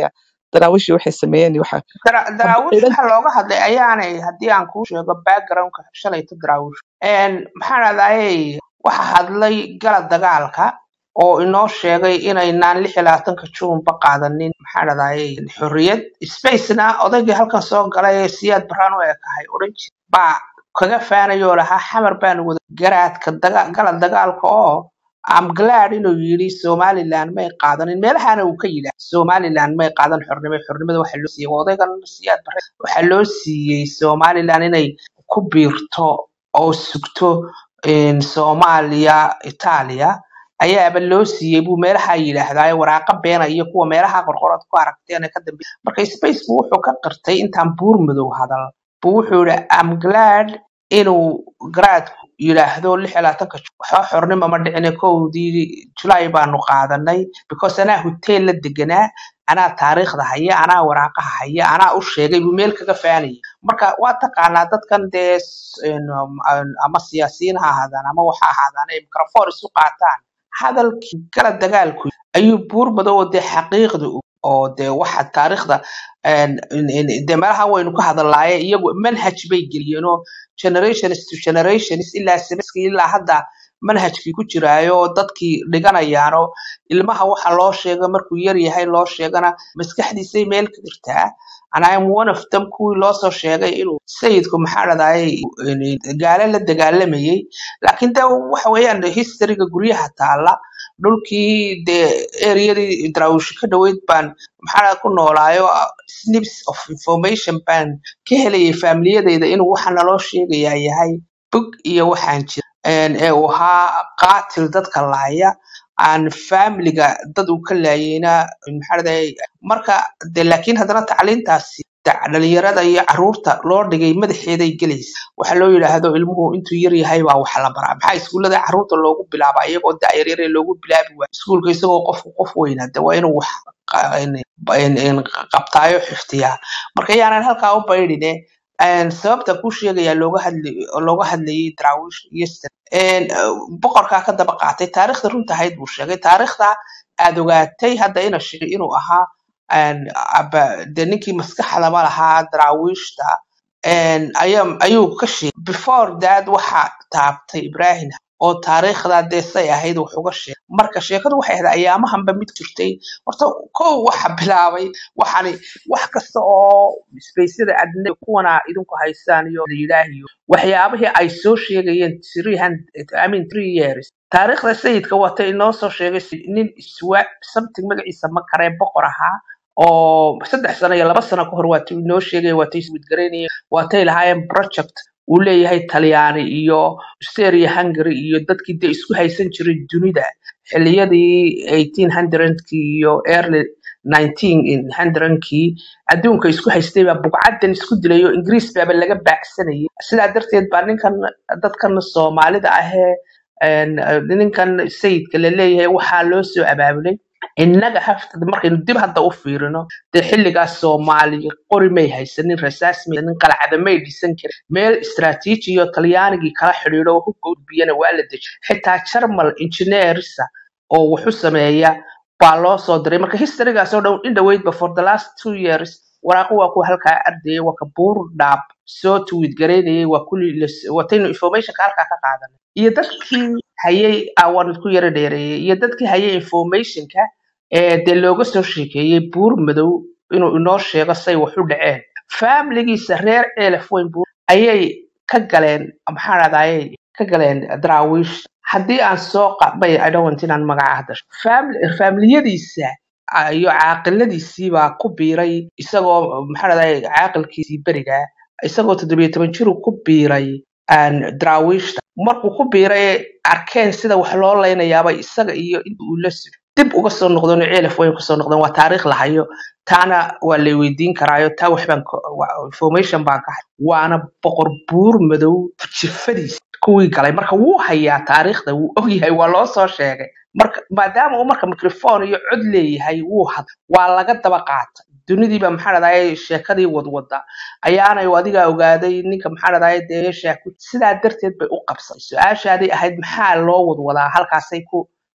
daraawiishii waxay sameeyeen iyo waxa Dara- hab- daraawiish ciidan waxaa looga hadlay ayaanay haddii aan kuu sheego backgroundka shalayto daraawiish maxaa dhahdaye waxa hadlay gala dagaalka oo inoo sheegay inaynaan lix iyo labaatanka juunba qaadanin maxaa dhahdaye xorriyad spacena odaygii halkan soo galay ee siyaad baraan u ekahay odhan jir baa kaga faanayoo lahaa xamar baan wada garaadka daga- gala dagaalka oo am glad inuu yidhi somaliland may qaadanin meelahana uu ka yidhaah somaliland may qaadan xornimo xornimada waxa loo siiyey odaygan siyaad bare waxaa loo siiyey somaliland inay ku biirto oo sugto in soomaaliya itaaliya ayaaba loo siiyey buu meelaha yidhaahdaa waraaqa beena iyo kuwa meelaha qorqorad ku aragteen ee ka dambe marka space buu wuxuu ka qirtay intaan buur madow hadal buu wuxuu yidhi am glad inuu garaadku yidhaahdo lix iyo labaatanka Ju- waxba xornimo ma dhicine kowdii julaay baanu qaadanay because anaa huteel la deganaa anaa taariikhda haya anaa waraaqaha haya anaa u sheegay buu meel kaga faanayay marka waa taqaanaa dadkan dee s- een, um, aan- ama siyaasiyiin ha ahaadaan ama waxa ahaadaan ay microphone isu qaataan hadalkii kala dagaalku ayuu buur madow oo dee xaqiiqda u oo dee waxa taariikhda een, in- in- dee meelaha waynu ka hadalaaye iyagu manhaj bay geliyeenoo generations to generations ilaa semiskii ilaa hadda manhajkii ku jiraayo oo dadkii dhiganayaanoo ilmaha waxa loo sheega markuu yar yahay loo sheegana maskaxdiisay meel ka jirtaa and I am one of them kuwii loo soo sheegay inuu sayidku maxaa dhadayay gaale la dagaalamayay laakiin de waxa weeyaan historyga guryaha taala dhulkii dee ereyadii daraawish ka dhoweyd baan maxaa ku noolaayo ah, snips of information baan ka helayay faamiliyadeyda inuu waxa naloo sheegayaa yahay bog iyo waxaan jira een, ee uu ahaa qaatil dadka laaya aan faamiliga dad uu ka laayayna maxaa dhahday marka de laakiin haddana tacliintaasi da- dhalinyarada iyo caruurta loo dhigay madaxeeday gelaysa waxa loo yidhaahdo ilmuhu intuu yar yahay baa wax la baraa maxaa iskuullada caruurta loogu bilaabaa iyagoo da'yaryare loogu bilaabi waaya iskuulka isagoo qofku qof weyna de waa inuu wax qa- in- in- in qabtaayo xifdiyaa marka yaanan halkaa u baydhine een, sababta kuu sheegayaa looga hadli looga hadlayay daraawiish yesterday een, uh, boqorkaa ka daba qaatay taariikhda runta ahayd buu sheegay taariikhda aad ogaatay hadda ina sheegay inuu ahaa een, aba- de ninkii maskaxdaba lahaa daraawiishta een, ayaa- ayuu ka sheegay before that waxa taabtay ibrahim oo taariikhda dee say ahayd wax uga sheegay marka sheekadu waxay ahayd ayaamahanba mid jirtay horta kow waxa bilaabay waxani wax kasta oo spaceyada adne kuwana idinku haysaan iyo la yidhaahiyo waxyaabihii ay soo sheegayeen 300 I mean three years taariikhda sayidka wata inoo soo sheegay si- nin iswa something magaciisa ma karee boqor ahaa oo saddex sano iyo laba sano ka hor waatuu inoo sheegay waatay iswidgaraynayeen waatay lahaayeen project uu leeyahay talyaani iyo Austria Hungary iyo dadkii dee isku haysan jiray dunida xilliyadii 1800kii iyo early 1900kii adduunka isku haystay baa bugcadan isku dilay oo ingiriis baaba laga baacsanayay sidaa darteed baa ninkan dadkan soomaalida ahee een, eh, ninkan sayidka la leeyahay waxaa loo soo abaabulay innaga haftada markaynu dib hadda u fiirino dee xilligaas soomaaliya qori may haysanin rasaas may haysanin qalcada may dhisan karin meel istaraatiiji iyo talyaanigii kala xidhiidho oo hubka udbiyana waa la dejiyay xitaa jarmal engineersa oo wuxu sameeya baa loo soo diray marka historygaas oo dhan in dhaweydba for the last two years waraaqo waa kuwa halkaa ardayay waa ka buur dhaab soo tuwid garaynayay waa kulli las- wataynu informationka halkaa ka qaadanay iyo dadkii hayay awan ku yara dheereeyay iyo dadkii hayay informationka ee dee looga soo sheekeeyey buur madow inuu inoo sheego say wax u dhaceen faamiligiisa reer eelef weyn buur ayay ka galeen maxaa dhahdaye ka galeen daraawiish haddii aan soo qabay i don't want inaan magaca hadda Family- faamiliyadiisa ah, iyo caaqiladiisii baa ku biiray isagoo maxaa dhahdaye caaqilkiisii beriga isagoo toddobiyo toban jiru ku biiray aan daraawiishta markuu ku biiray arkeen sida wax loo leynayaaba isaga iyo inta uu la socday dib uga soo noqdeen oo ceelaf weyn kusoo noqdeen waa taariikh la hayo taana waa lay weydiin karaayo taa wax baan ka- waa- information baan ka hay waana boqor buur madow jifadiisa kuwii galay marka wuu hayaa taariikhda wuu ogyahay waa loo soo sheegay marka maadaama uu marka microphone iyo cod leeyahay wuu had waa laga daba qaata dunidiiba maxaa dhahdaye sheekadii wadwada ayaanay adigaa ogaaday ninka maxaa dhahdaye dee meeshaa ku sidaa darteed bay u qabsatay su-aashaaday ahayd maxaa loo wadwadaa halkaasay ku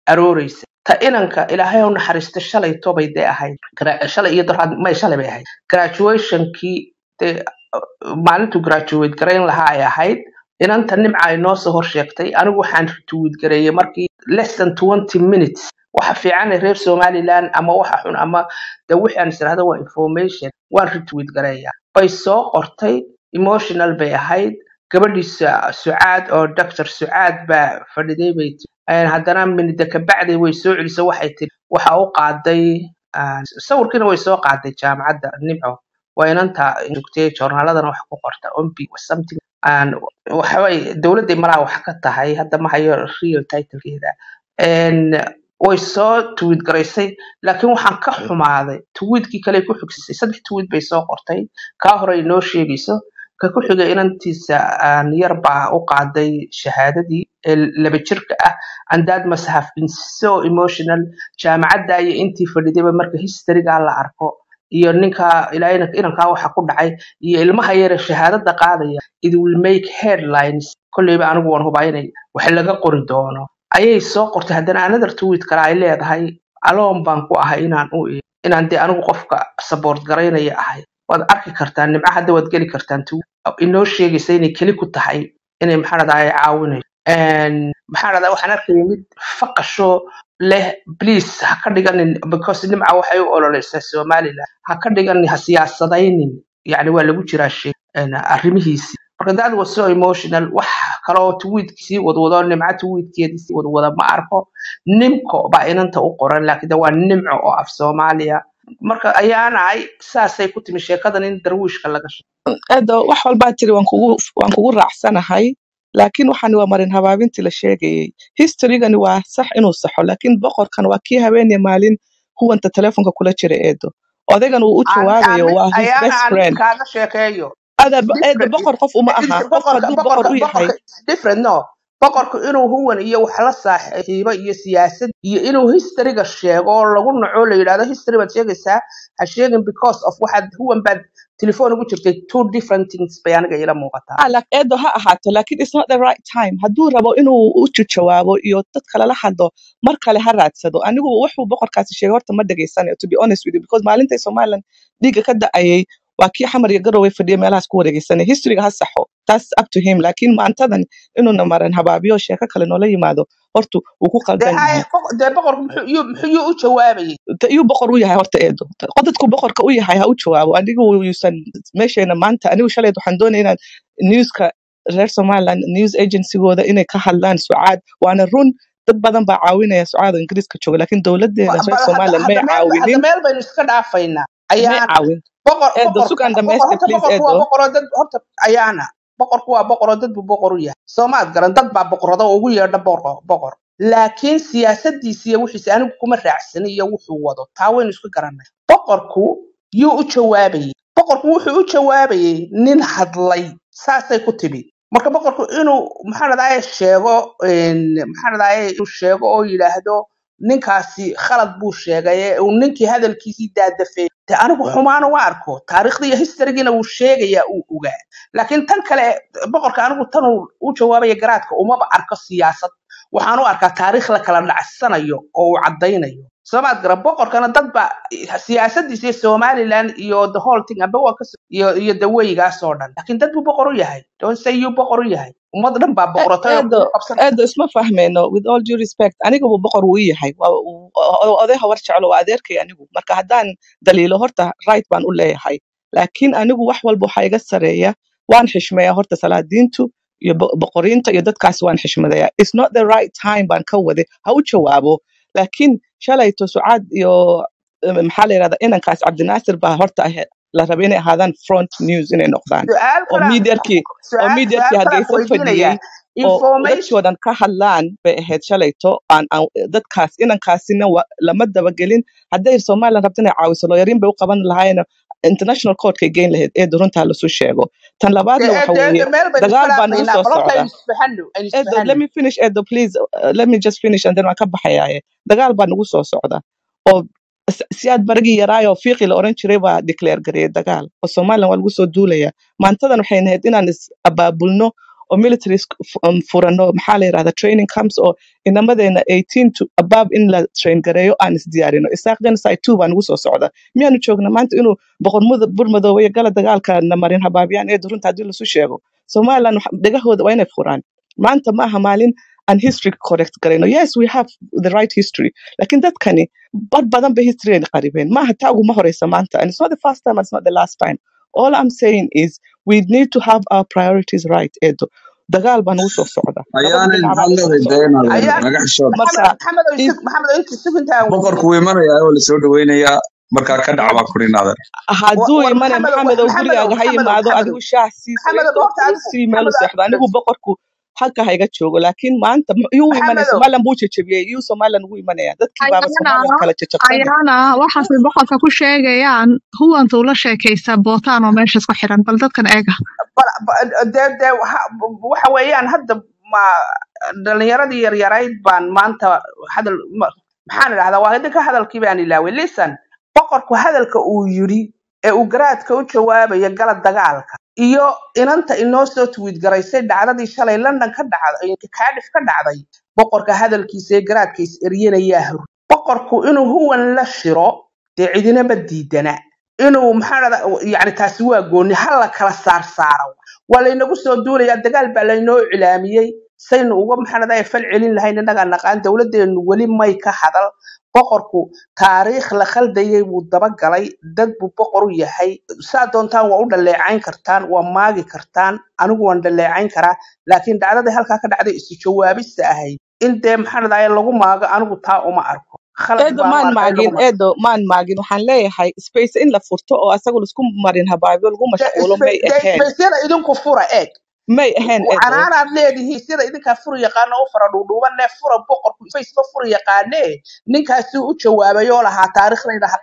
arooreysa ta inanka ilaahay u naxariista shalay tobay dee ahayd Gra- shalay iyo dorhaad may shalay bay ahayd graduationkii dee maalintuu graduate garayn lahaa ay ahayd inanta nimca ay noo soo horsheegtay anigu waxaan retweet gareeyay markii less than twenty minutes waxa fiican ee reer somaliland ama waxa xun ama de wixii aan israhdo waa information waan retweet gareeyaa bay soo qortay emotional bay ahayd gabadhii Su- sucaad oo dr sucaad baa fadhiday bay tiri Een, haddana minida kabacdi way soo celisay waxay tiri waxa u qaaday ah, sawirkiina way soo qaaday jaamacadda nimco waa inanta joogtay joornaaladana wax ku qorta ombi something aan waxaway dowladday malaa wax ka tahay hadda ma hayo real titlekeeda Een, way soo tweet garaysay laakiin waxaan ka xumaaday tweetkii kale ku xigsisay saddex tweet bay soo qortay kaa hore ay noo sheegayso ka ku xigay inantiisa aan yar baa u qaaday shahaadadii ee laba jirka ah and that must have been so emotional jaamacadda iyo intii fadhidayba marka historyga la arko iyo ninka ilaa inanka inankaa waxa ku dhacay iyo ilmaha yare shahaadada qaadaya it will make headlines kolleyba anigu waan hubaa inay wax laga qori doono ayay soo qortay haddana another tweet kale ay leedahay aloon baan ku ahay inaan u eego inaan dee anigu qofka support garaynaya ahay waad arki kartaa nimco hadda waad geli kartaan tweet inoo sheegaysa inay keli ku tahay inay maxaa dhahdaa caawinayso Een, maxaa dhahdaa waxaan arkayay mid faqasho leh please ha ka dhiganin because nimca waxay u ololeysaa somaliland ha ka dhiganin ha siyaasadaynin yani waa lagu jiraa shay een, arrimihiisii marka that was so emotional wax kaloo tweetkisii wadwado nimca tweetkeedii sii wadwada ma arko nimco baa inanta u qoran laakiin de waa nimco oo af soomaaliya marka ayaanahay saasay ku timi sheekadan in darwiishka laga sheego edo wax walbaa tiri waan kugu waan kugu raacsanahay laakiin waxani waa marin habaabintii la sheegayay historygani waa sax inuu saxo laakiin boqorkan waa kii habeenaya maalin huwanta telefonka kula jira eedo odaygan uu u aan jawaabayo aan waa his ayaana best aan mid friend kaaga sheekeeyo ada eedo different boqor qof uma aha qof boqorka hadduu boqor boqorka u yahay boqorka is different no boqorku inuu huwan iyo wax la saaxiibo iyo siyaasad iyo inuu historyga sheego oo lagu naco la yidhahdo history baad sheegaysaa ha sheegin because of waxaad huwan baad telefoon ugu jirtay two different things bay aniga ila muuqataa ah like eedo ha ahaato laakiin it's not the right time hadduu rabo inuu u jawaabo iyo dad kale la hadlo mar kale ha raadsado anigu wuxuu boqorkaasi sheegay horta ma dhegaysanayo to be honest with you because maalintay somaliland dhiigga ka da'ayay waa kii xamar iyo garowe fadhiya meelahaas ku wareegeysanay historyga ha saxo that's up to him laakiin maantadan inuuna maran habaabiyo sheeko kale noola yimaado horta wuu ku dee qaldan haya yahay boq- dee boqorku muxuu iyuu muxuu iyuu u jawaabayay Ta- iyuu boqor u yahay horta eedo qodadku boqorka u yahay ha u jawaabo anigu yuusan meeshayna maanta anigu shaleed waxaan doonaya inaan newska reer somaliland news agencygooda inay ka hadlaan sucaad waana run dad badan baa caawinaya sucaad oo ingiriiska jooga laakiin dowladeena Ba- reer bal hadda somaliland may hadda meel hadda caawinin meel baynu iska dhaafaynaa may ayaana caawin boqor eedo boqorka sugan boqor dhamayste horta please boqorku waa eedo boqoroo dad horta ayaana boqorku waa boqoroo dad buu boqor u yahay soomaad garan dad baa boqorada oo ugu yeedha boqor boqor laakiin siyaasadiisa iyo wixiisa anigu kuma raacsani iyo wuxuu wado taa waynu isku garanay boqorku yuu u jawaabayay boqorku wuxuu u jawaabayay nin hadlay saasay ku timi marka boqorku inuu maxaa dhadaye sheego een, maxaa dhadaye inuu sheego oo yidhaahdo ninkaasi khalad buu sheegay ee uu ninkii hadalkiisii daadafay de anigu xumaana waa arko taariikhda iyo historygiina wuu sheegayaa uu ogaa laakiin tan kale boqorka anigu tan uu u jawaabaya garaadka umaba arko siyaasad waxaan u arkaa taariikh la kala dhacsanayo oo uu caddaynayo soomaad garan boqorkana dad ba siyaasadiisa iyo somaliland iyo the whole thing amba waa kas iyo iyo daweygaas oo dhan laakiin dad buu boqor u yahay don't say you boqor u yahay ummad dhan baa E- boqoratay oo eedo kugu qabsan eedo isma fahmeyno with all due respect aniga buu boqor uu yahay waa uu- o- oday hawar jeclo waa adeerkay anigu marka haddaan daliilo horta right baan u leeyahay laakiin anigu wax walba waxaa iga sareeya waan xishmeeyaa horta salaadiintu iyo bo- boqoriinta iyo dadkaas waan xishmadayaa it's not the right time baan ka wade ha u jawaabo laakiin shalayto sucaad iyo eh, maxaa la yirahdaa inankaas cabdinaasir baa horta ahe- la raba inay ahaadaan front news inay noqdaan su-aal oo kala miidyarkii oo su-aal miidyarkii su-aal kalaan hargeysa ku fadhiyey weydiinayaa oo information dadkii oo dhan ka hadlaan bay ahayd shalayto aan aan dadkaas inankaasina wa- lama dabagelin hadday somaliland rabto inay caawiso looyariin bay u qaban lahaayeen international courtkay geyn lahayd ee runtaa lasu sheego tan labaadna dee waxa dee weeye dee meel baynu isku dagaal baa nagu dhaafaynaa soo balota socda aynu isfahanno aynu edo let isfahanno me finish edo please uh, let me just finish and then waan ka baxayaaye dagaal baa nagu soo socda oo s- siyaad barigii yaraayoo fiiqi la oran jiray baa declare gareeyay dagaal oo somaliland waa lagu soo duulaya maantadan waxay nahayd inaan is abaabulno oo military sc- fu- um, furano maxaa la yirahdaa training camps oo inamadeena 18 to above in la train gareeyo aan isdiyaarino isaaq genocide two baa nagu soo socda miyaanu joogna maanta inuu boqor muda- burmadoobe iyo gala dagaalka na marin habaabiyaan ee runta haddii lasu sheego somaliland wax- dhegahooda waa inay furaan maanta maaha maalin aan history correct garayno yes we have the right history laakiin dadkani bar badan bay history ay qaribeen maaha taa uguma horeysa maanta and it's not the first time and it's not the last time all i'm saying is we need to have our priorities right edo dagaal baa nagu soo socda labada ayaanay dhinac baa maxaad nagu soo leedahay socda dayna ayaan naga xishood marka maxamed maxamed oo if isug maxamed oo inta sugintaa boqorku wuu imanayaa oo lasoo dhaweynayaa markaa ka dhac baa kurinaadan hadduu war imane maxamed maxamed oo maxamed gurigaaga ha maxamed yimaado maxamed adigu shaah sii maxamed saliid horta oo adigu sii meel u maxamed seexdo anigu boqorku halka ha iga joogo laakiin maanta m- yuu imanaya maxamedow somaliland buu jejebiyey yuu somaliland ugu imanaya dadkii baaba ayana somaliland kala jejabsane ayana waxaasay boqorka ku sheegayaan huwanta ula sheekaysa bootaan oo meesha isku xiran bal dadkan eega bal- ba- dee dee waxa waxa weeyaan hadda ma dhalinyaradii yaryarayd baan maanta hadal ma- maxaan idhahdaa waa idinka hadalkii baan ilaaway listen boqorku hadalka uu yidhi ee uu garaadka u jawaabaya gala dagaalka iyo inanta inoo soo tweet garaysay dhacdadii shalay london ka dhacday cardiff ka dhacday boqorka hadalkiisa ee garaadka is eryanayaa hor boqorku inuu huwan la shiro dee cidinama diidana inuu maxaa dhada yani taasi waa gooni ha la kala saar saaro waa laynagu soo duulayaa dagaal baa laynoo cilaamiyey saynu uga maxaa dhada fal celin lahayn innagaa naqaan dowladdeenu weli may ka hadal boqorku taariikh la khaldayay buu dabagalay dad buu boqor u yahay saa doontaan waa u dhaleecayn kartaan waa maagi kartaan anigu waan dhaleecayn karaa laakiin dhacdadii halkaa ka dhacday isu jawaabista ahayd in dee maxaa dhada lagu maago anigu taa uma arko khalad eedo baan u maan arkaa in lagu maagin maago eedo maan maagin waxaan leeyahay space in la furto oo asaga laisku marin habaabiyo lagu mashquulo may ahayn isbeysyada idinku fura eeg may ahayn eedo canaanaad leedihiin sida idinkaa furi yaqaano u fara dhuudhuubanee fura boqorku faysba furi yaqaanee ninkaasi u jawaabay oo lahaa taariikhdayda ha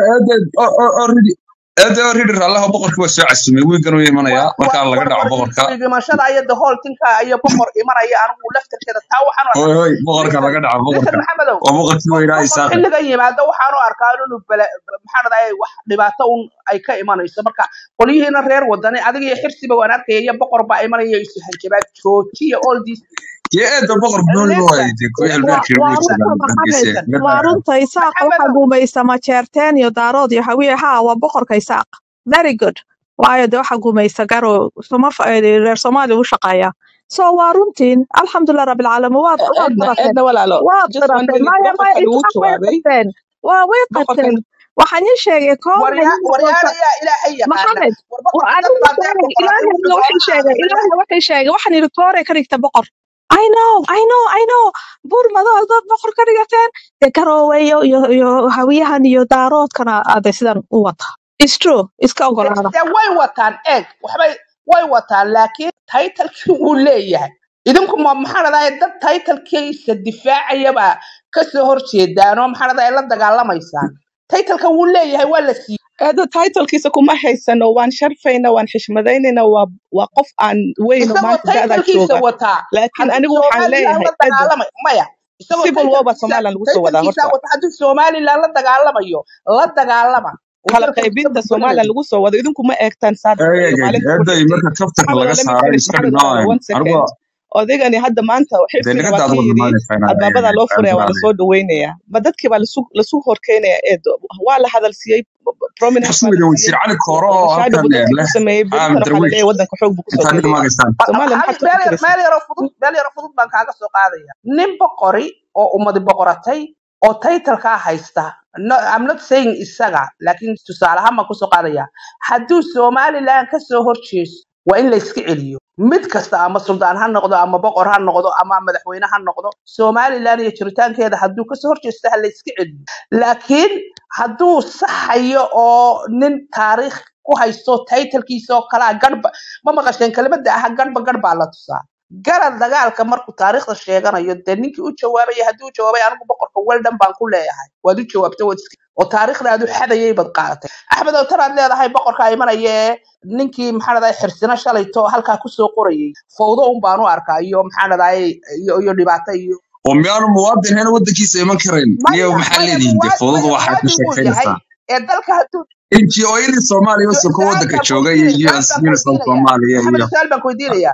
qaadin eede oridi raallaha boqorkii waa soo casumay wiigan uu imanayaa markaa laga dhaco boqorka dhimashada iyo the whole tinka iyo boqor imanaya anigu laftarkeeda taa waxaan u hoy arkaa hoy boqorka listen laga dhaco listen boqorka maxamedow waa boqorkii weynaa boqor isaaqi xilligan yimaado waxaan u arkaa inuu bala maxaa dhahdaa wax dhibaato un ay ka imanayso marka qolyihiina reer wadani adiga iyo xirsiba waan arkaya iyo boqor baa imanaya isu hanjabaad joojiya all these dee eedda boqor dooni listen waaye dee kuwii wa- albeerkii waa ugu runta joogaan hargeysa maxamed laga waa dhaco runta isaaqa waxaa maxamedow gumaysta majeerteen iyo daarood iyo hawiye haa waa boqorka isaaq very good waayo de waxaa gumaysta garo soma reer soomaaliya u shaqeeya so waa runtiin alxamdulilah rabilcaalamiin waad waad eedna qirateen eedna walaalo waad just one qirateen minute maya maya boqorkan wuu isaaq way jawaabay qirteen waa way boqorkan qirteen waxaan ii sheegay koob waryaa hawiye waryaana yaa ilaahay yaqaana maxamed war waa boqorka dad anigu baa sheegay dee boqoratay ilaahayna wuxuu waxay sheegay doona ahaada ilaahayna waxay sheegay waxaan yidhi toore ka dhigta boqor I know, I know, I know. Buur madow dad boqor ka dhigateen. De garooweyo iyo iyo hawiyahan iyo daaroodkana ade sidan u wata. It's true. Iska de ogolaada. de way wataan eeg waxbay way wataan laakiin taytalkii wuu leeyahay idinku ma maxaa dhahdaa dad taytalkiisa difaacayaba kasoo horjeedaanoo maxaa dhahdaa la dagaalamaysaan taytalka wuu leeyahay waa la siiyey eedo titlkiisa kuma haysano waan sharfayna waan xishmadaynayna waa waa qof aan weyno isagoo maanta da'daa taytalkiisa jooga wataa laakiin hadduu anigu waxaan somaliland leeyahay la edo dagaalamay maya isagoo civil war baa taytalkiisa somaliland lagu soo wadaa taytalkiisa horta wata hadduu somaliland la dagaalamayo la dagaalama uu kala dalka iska qaybinta burburinayo somaliland lagu soo wado idinku ma eegtaan saad iyo maalinta ku eeday dhintay marka kaftarka maxamed laga let me saaray finish iska maxamed walaalo dhignaayeen one second anigu odaygani hadda maanta dee xirsiga naga waa daad kii ugu yidhi dhamaanaysaa albaabadaa loo furaya waa lasoo dhaweynayaa ma dadkii baa lasu lasu horkeynaya eedo waa la hadal siiyey prominence baa xusmiga la wasiir siiyey cali kooro oo shaadhi halkan buu dadkii leh ku sameeyey caam berintana waxaa la darwiish leeyahay waddanka xoog buu kusoo intaad gelaya dhamaagaysaan somaliland hal maxaad ku meel yar fikiraysaa meel yaro fudud meel yaro fudud baan kaaga soo qaadaya nin boqori oo ummadi boqoratay oo taytalkaa haysta no, I'm not saying isaga laakiin tusaale ahaan baan kusoo qaadaya hadduu somaliland kasoo horjeeso waa in la iska celiyo mid kasta ama suldaan ha noqdo ama boqor ha noqdo ama madaxweyne ha noqdo somaliland iyo jiritaankeeda hadduu kasoo horjeesto ha la iska celiyo laakiin hadduu saxayo oo nin taariikh ku haysto taytalkiisa oo kalaa garba ma maqasheen kelimada ah garba gar baa la tusaa garad dagaalka markuu taariikhda sheeganayo dee ninkii u jawaabaya haddii u jawaabay anigu boqorka weldan baan ku leeyahay waad u jawaabtay waad iska oo taariikhdaadu xadayay baad qaadatay axmed oo tanaad leedahay boqorka imanaya ee ninkii maxaa dhadahay xirsino shalayto halkaa kusoo qorayay fawdo un baan u arkaa iyo maxaa dhadahay iyo iyo dhibaato iyo oo miyaanu muwaadin ahayn waddankiisa iman karayn niyo maya maxaa maya leedihiin dee muwaad fowdadu maya waxaad ka muwaadin wuu yahay sheekaynaysaa ee dalka hadduu ngo-yadii soomaaliya su- wasoo ka su-aal waddanka baan jooga iyo kuweydiinaya su-aal baan unisom kuweydiinaya soomaaliya maxamed iyo su-aal baan kuweydiinaya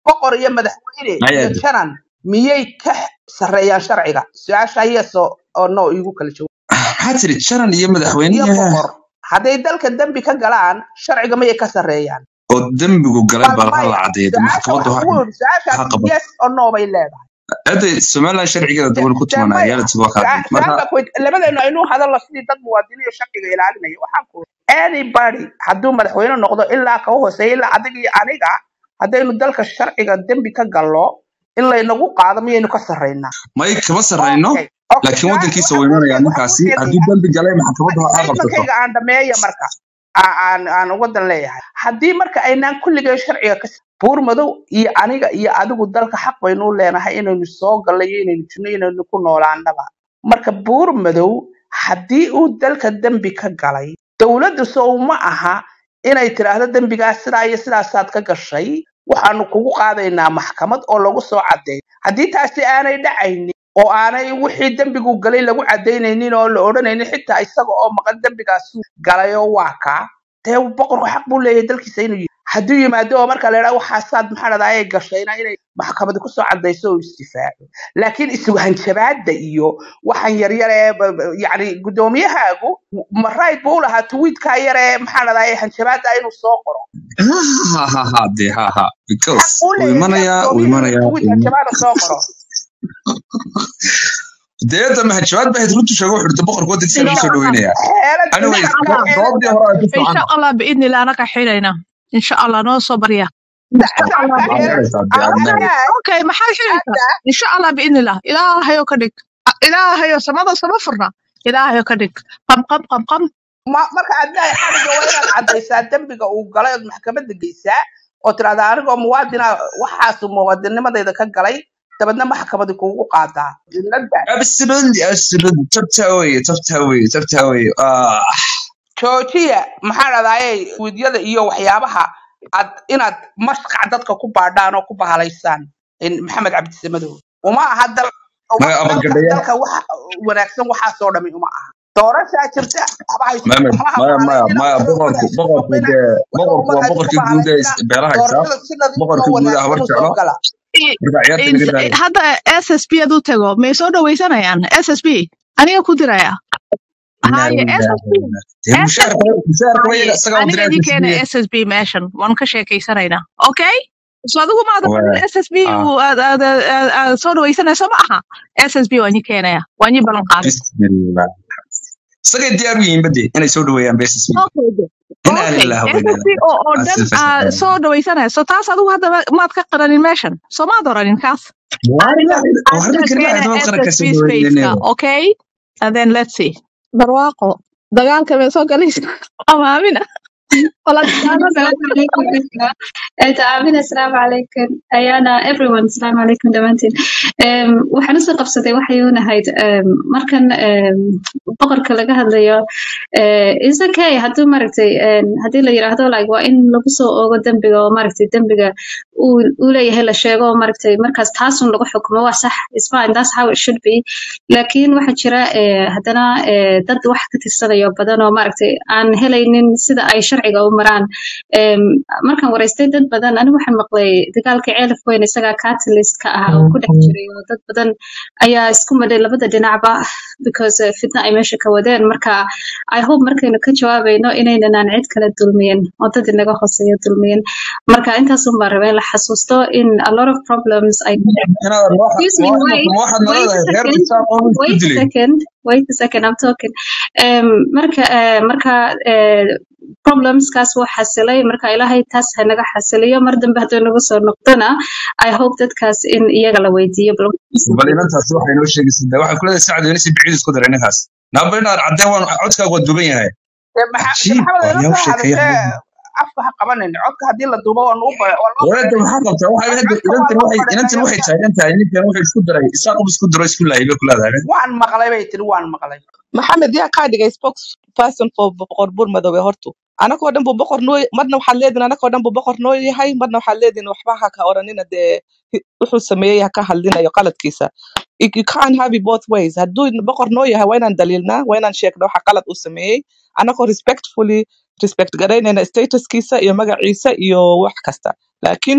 boqor iyo madaxweyne iyo ayaad janan miyay ka sarreeyaan sharciga su-aasha yes oo oo no igu kala jawaab maxaa tiri jaran iyo iyo madaxweynihi boqor hadday dalka dembi ka galaan sharciga miyay ka sarreeyaan oo dembigu galay bal baa la maya cadeeyay su-aasha maxkamaddu waxaan ha ku yidhi ha su-aashaasi qabato yes oo no bay leedahay hadda somaliland sharcigeeda de dawal ku de tumanaa maya reality waa su- kaadin su-aal marka baa kuweyt labadeenu aynu hadalno sidii dad muwaadiniin sharciga ilaalinaya waxaan ku anybody hadduu madaxweyne noqdo ilaa ka hooseeya ilaa adiga iyo aniga haddaynu dalka sharciga dembi ka gallo in laynagu qaado miyaynu ka sarreynaa may kama sarrayno okay okay laakiin su-aal waddankiisa waxaan wuu kuu imanayaa sheeg waxaan kuu ninkaasi hadduu sheegayaa dembi galay maxkamaddu ha qabsato statementkayga aan dhameeya marka aa- aan aan wadan leeyahay haddii marka aynaan kulligeen sharciga ka buur madow iyo aniga iyo adigu dalka xaq baynu u leenahay inaynu soo gallo iyo inaynu jirno iyo inaynu ku noolaanaba marka buur madow haddii uu dalka dembi ka galay dowladdu sow ma aha inay tiraahdo dembigaas sidaa iyo sidaasaad ka gashay waxaanu kugu qaadaynaa maxkamad oo lagu soo cadeeyo haddii taasi aanay dhacaynin oo aanay wixii dembigu galay lagu cadaynaynin oo la odhanaynin xitaa isaga oo maqan dembigaasu galay oo waa kaa dee boqorku xaq buu leeyahay dalkiisa inuu yi hadduu yimaado oo marka la idhaha waxaasaad maxaa dhahdaa gashayna inay maxkamadi kusoo cadayso oo isdifaaco laakiin isugu hanjabaada iyo waxaan yaryar ee ba- ba- yacni guddoomiyahaagu ma right buu u lahaa tweetkaa yar ee maxaa dhahdaa hanjabaada inuu soo qoro ha ha ha de ha ha xaq because buu wuu leeyahay imanayaa wuu guddoomiyuhu inuu imanayaa tweet wuu ima- hanjabaada soo qoro deeda mahajabaad baa runtu sheego wuxuu dhintay boqorka waddankiisa إن lagu شاء soo الله dhaweynayaa xeelad anyways إن شاء الله doodii hore ay ku إن socona شاء الله بإذن الله أنا كحيلنا إن شاء الله نو صبريا إن شاء الله shacabka waad reer maraysaa de aad أوكي maraysaa adnaay أوكي ما حد حيلك hadda إن شاء الله بإذن الله إلهي كدك إلهي سماذا سمفرنا إلهي كدك قم قم قم قم ma- marka adnaay xadhiga waa inaad caddaysaa dembiga uu galay ood maxkamadda geysaa oo tirahdaa anigoo muwaadina waxaasu muwaadinimadayda ka galay dabeedna maxkamadi kuugu qaadaa jumladda absolutely absolutely tabtaa weye tabtaa weye tabtaa weye ah joojiya maxaa dhahdaayey wiidyada iyo waxyaabaha ad inaad mashqac dadka ku baadhaan oo ku bahalaysaan in maxamed cabdisamadow uma aha dal maya dalka abagadhaya dalka waxa wanaagsan waxaasoo dhami uma aha doorashaa jirta waxba hayso maya waxba ha maya maya bahalaynina maya wuxuu boqorku wanaagsan boqorku ina dee wuxuu boqorku waa wanaagsan ku boqorkii guud ee bahalaynina beelaha xisaab doorashada si nadiif oo boqorkii guud ee habar wanaagsan u soo jeclo gala marka ciyaarta إن laga daayo هذا اس اس بي ادو تغو مي سو دويسانا يعني اس اس بي أنا كودرايا inaa هاي اس lillahi اس wa بي inaa dee اس اس mushaarka mushaarka هاي wayaga isagaa أنا direct دي كان isbiye اس اس بي ماشن وان كشيكيسانينا أوكي سو adigu ma ada waa اس اس بي ah soo dhawaysanayso ma aha s s b waa ñi keenaya waa ñi ballan qaaday bismillah isagay diyaar u yihiin bade inay soo dhaweeyaan beesas okay inaa okay lillahi wa s inaa s b oo oo dhan aa soo dhawaysanayso taas adigu hadda maad ka qaranin meeshan soo maad oranin kaas aniga warna aniga kaliya keena adoo s qaranka s soo b spaceka dhaweynayna okay and then let's see barwaaqo dagaalka bay soo galaysa amaamina wala السلام عليكم تعابين السلام عليكم أيانا everyone السلام عليكم دمانتين waxaan usoo qabsaday waxay unahayd markan boqorka laga hadlayo is okay hadduu maaragtay haddii la yiraahdo like waa in lagu soo oogo dembiga oo maaragtay dembiga uu uu leeyahay la sheego oo maaragtay markaas taasun lagu xukumo waa sax is fine that's how it should be laakiin waxaa jira eh, haddana eh, dad wax ka tirsanayo badan oo maaragtay aan helaynin sida ay sharciga u maraan Em, markaan waraystay dad badan anigu waxaan maqlay dagaalkii ceelaf weyn isagaa catalyst ka ah oo ku dhex jiray oo dad badan ayaa isku madhay labada dhinacba because eh, fitna ay meesha ka wadeen marka i hope markaynu ka jawaabayno inaynan aan cid kala dulmiyin oo dad inaga hooseeya dulmiyin marka intaasun baan rabaa in la xasuusto in a lot of problems ay inaad excuse me wait waxaad wait a naladahay reer second isaaq oo isku wait a dilay second wait a second i'm talking um, marka uh, marka uh, problemskaas wuu xasilay marka ilaahay taas ha naga xasiliyo mar dambe hadduu nagu soo noqdona i hope dadkaas in iyaga la weydiiyo bal bal inantaasi waxay noo sheegaysaa de waxay kuleedahay sacad inasi biciid isku daray ninkaas naaba inaad caddee waan codkaaga waa duban yahay Dee maxa- dee cajiib maxamed waa ila yaa u soo sheekeeya hadashee afka ha qabanin codka haddii la duubo waa loo ba- waa loo walaada bareeray maxaa qabtaa waxay hadda codka waa inantan loo waxay inantan bareeray waxay taagan tahay ninkan wuxuu isku daray isaaqub isku daro isku laayay bay ku leedahay waan maqlay bay tiri waan maqlay maxamed yaa kaa dhigay spokesperson for boqor buur madoobe hortu anakoo dhan buu boqor noo marna waxaad leedihin anakoo dhan buu boqor noo yahay marna waxaad leedihin waxba ha ka oranina dee hi- wuxuu sameeyey ha ka hadlinayo qaladkiisa You you can't have it both ways hadduu boqor noo yahay waa inaan daliilnaa waa inaan sheegna waxa qalad uu sameeyey anakoo respectfully respect garaynayna statuskiisa iyo magaciisa iyo wax kasta laakiin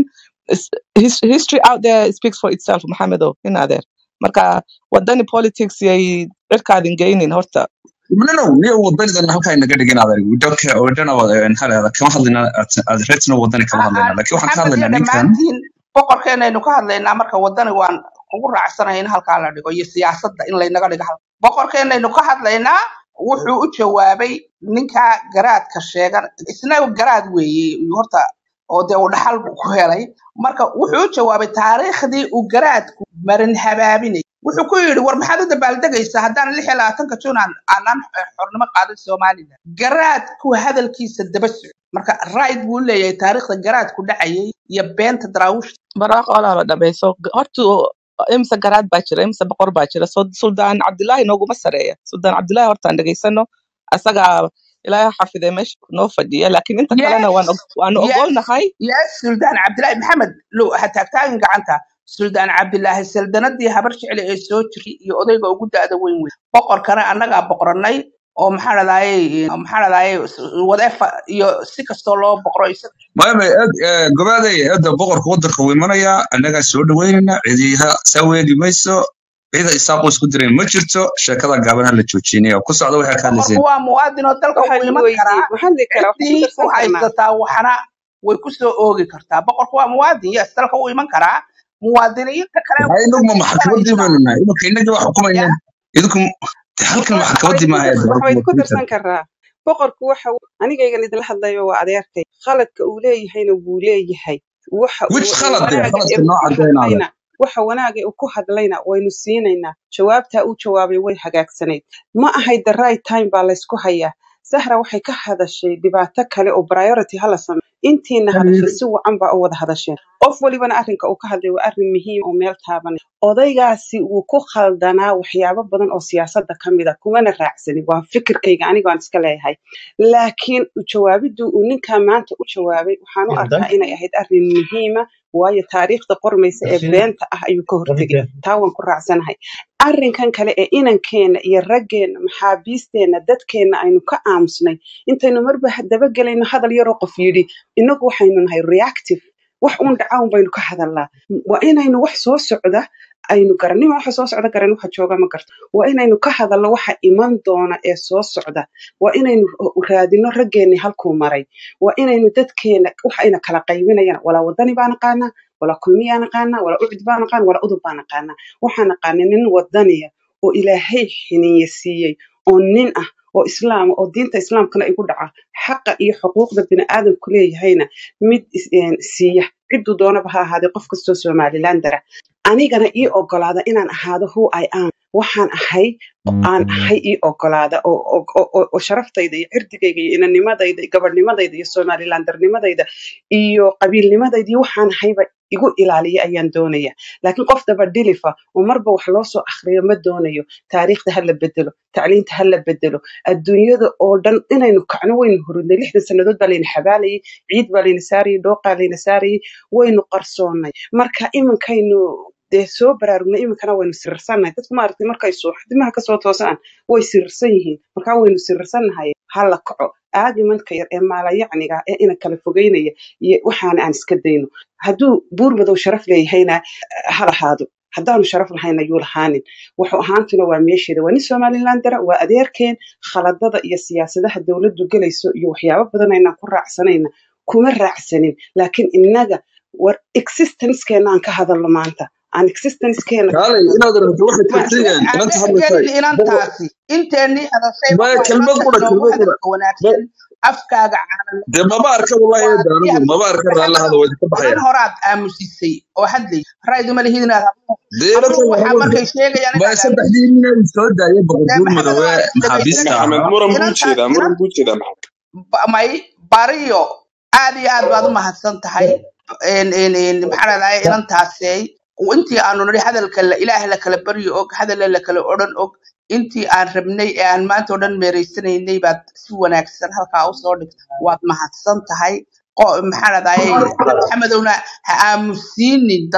is- his- history out there speaks for itself maxamedo inadeer marka wadani politics yay dharkaadin geynin horta no no niyo wadanidan halkaa inaga dhigin adeer waddanka wadana maxaa lahahdaa kama hadlayna aad reetna wadani kama hadlayna laakiin waxaan ka maxamed iyo hadlaynaa ninkan dhammaantiin boqorkeenaynu ka hadlaynaa marka wadani waan kugu raacsanahay in halkaa la dhigo iyo siyaasadda in laynaga dhigo halka boqorkeenaynu ka hadlaynaa wuxuu u jawaabay ninka garaadka sheegan isna garaad weeye iyo horta oo dee uu dhaxal buu ku helay marka wuxuu u jawaabay taariikhdii uu garaadku marin habaabinay wuxuu ku yidhi war maxaad u dabaaldegaysaa haddaan lix iyo labaatanka juun aan aanan xornimo qaadan somalilan garaadku hadalkiisa daba soco marka right buu leeyahay taariikhda garaadku dhacayay iyo beenta daraawiishta barwaaqo olaaba dhamayso horta imse garaad baa jira imse boqor baa jira so suldaan cabdilaahi nooguma sareeya suldaan cabdilaahi hortaan dhegaysano asagaa ilaahay xafidee meesha noo fadhiya laakiin inta kalena waan yes og- waanu yes ogolnahay yes suldaan cabdilaahi maxamed low ha taagtaagin gacanta suldaan cabdilaahi saldanadii habar jecel ee soo jiray iyo odayga ugu da'da weyn weyn boqorkana annagaa boqornay oo maxaa dhadaaye maxaa dhadaaye whatever iyo si kastoo loo boqro isaga maame gobaaday eedda boqorka waddanka wuu imanayaa annagaa soo dhaweynayna cidiha saa weegi mayso cida isaaqu isku dirayn ma jirto sheekada gaaban ha la joojinaya ku socda waxay ka boqorku hadlayseen waa muwaadin oo dalka waxaan wuu i iman weydiiyey karaa waxaan dhihi karaa waxaan ku ciddii darsan u karnaa haysataa waxna way ku soo oogi kartaa boqorku waa muwaadin yes dalka wuu iman karaa muwaadiniinta kale maxaa inaguma way maxkamaddii imanaysaa baynu nahay imanka inagii waa ya xukumayna idinku halkan wax maxkamaddii maaha ee wax dowladda wayd ku wakiilka darsan karaa boqorku waxa uu- anigaygan idinla hadlayo waa adeerkay khaladka uu leeyahayna wuu leeyahay waxa which uu khalad eh wanaaga ee khaladka uu noo ku cadaynaada hadlayna waxa wanaaga ee uu ku hadlayna waynu siinaynaa jawaabtaa uu jawaabay way hagaagsanayd ma ahayd the right time baa laysku hayaa sahra waxay ka hadashay dhibaato kale oo priority hala sameeyo intiina hadashay si wacan baa u wada hadasheen qof walibana arrinka uu ka hadlay waa arrin muhiim oo meel taabanay odaygaasi wuu ku khaldanaa waxyaabo badan oo siyaasadda ka mid a kumana raacsanin waa fikirkayga aniga aan iska leeyahay laakiin jawaabiddu uu ninkaa maanta u jawaabay waxaan u arkaa inay ahayd arrin muhiima waayo taariikhda qormaysa ee beenta ah ayuu ka hortegay taa waan ku raacsanahay arrinkan kale ee inankeenna iyo raggeenna maxaabiisteenna dadkeenna aynu ka aamusnay intaynu marba dabagelayno hadal yaroo qof yidhi innagu waxaynu nahay reactive wax uun dhaca un baynu ka hadalnaa waa inaynu wax soo socda aynu garanima waxa soo socda garan waxa jooga ma garto waa inaynu ka hadalno waxa iman doona ee soo socda waa inaynu raadino raggeenni halkuu maray waa inaynu dadkeena waxa ayna kala qaybinayaan walaa wadani baa naqaanaa walaa kulmiyaa naqaanaa walaa ucud baa naqaana walaa udub baa naqaanaa waxaa naqaana nin wadaniya oo ilaahay xiniye siiyey oo nin ah oo islaama oo diinta islaamkana igu dhaca xaqa iyo xuquuqda bini'aadamku leeyahayna mid is- een, siiya cidduu doonaba ha ahaadee qof kastoo somalilan dara anigana ii ogolaada inaan ahaado who I am waxaan ahay aan ahay ii ogolaada oo oo- oo- oo- oo sharaftayda iyo cirdigayga iyo inanimadayda iyo gabadhnimadayda iyo somalilandarnimadayda iyo qabiilnimadayda iyo waxaan ahayba igu ilaaliya ayaan doonaya laakiin qof daba dhilifa oo marba wax loo soo akhriyo ma doonayo taariikhda ha la bedelo tacliinta ha la bedelo adduunyada oo dhan inaynu kacno waynu hurudnay lixdan sannadood baa layna xabaalayay ciid baa layna saarayay dhooqaa layna saarayay waynu qarsoonnay marka iminkaynu dee soo baraarugnay iminkana waynu sirirsannahay dadku maaragtay markay suuxdimaha kasoo toosaan way sirirsan yihiin markaa waynu sirirsannahay ha la kaco aagimanka yar ee maalayacniga ee ina kala fogeynaya iyo waxaana aan iska dayno hadduu buur madow sharaf leeyahayna ha lahaado haddaanu sharaf lahayna yuu lahaanin wuxuu ahaantuna waa meesheeda waa nin somalilan dara waa adeerkeen khaladada iyo siyaasadaha dowladdu gelayso iyo waxyaabo badan aynaan ku raacsanayna kuma raacsanin laakiin innaga war existencekeena aan ka hadalno maanta aan existencekeena ka kaalay hadalno inaad rabto waxay ma tirtiriyeen aan inanta dhex hadlaysay gelin inantaasi inteennii hadashayba maya waa kelmad inanta qura inoogu kelmad qura hadalka wanaagsan afkaaga caanan dee maba arka wallahi waa eedda anigu diyaar maba arka raallahada maxamedow waa idinka inan baxaya horaad aamusisay oo hadlay rayd uma lihid inaad hadlo dee inanta anugu waxaa waxaa markay sheegayaan maya inaad saddexdii aamusid nin ay soo daayeen boqor dee buur maxamedow madowe aan maxaabiista dhegaysanaya maxamed ahaa muran buu inantaas jeedaa inan muran buu jeedaa maxamed ba- may bariyo aad iyo aad baad u mahadsan tahay een- een- een, maxaa ladhahay inantaasey intii aanu nidhi hadalka la ilaah la kala baryo og hadalla la kala odhan og intii aan rabnay ee aan maanta oo dhan meeraysanaynay baad si wanaagsan halkaa usoo dhigtay waad mahadsan tahay Qo- maxaa ladhahay maxamedowna ha aamusiinin dadka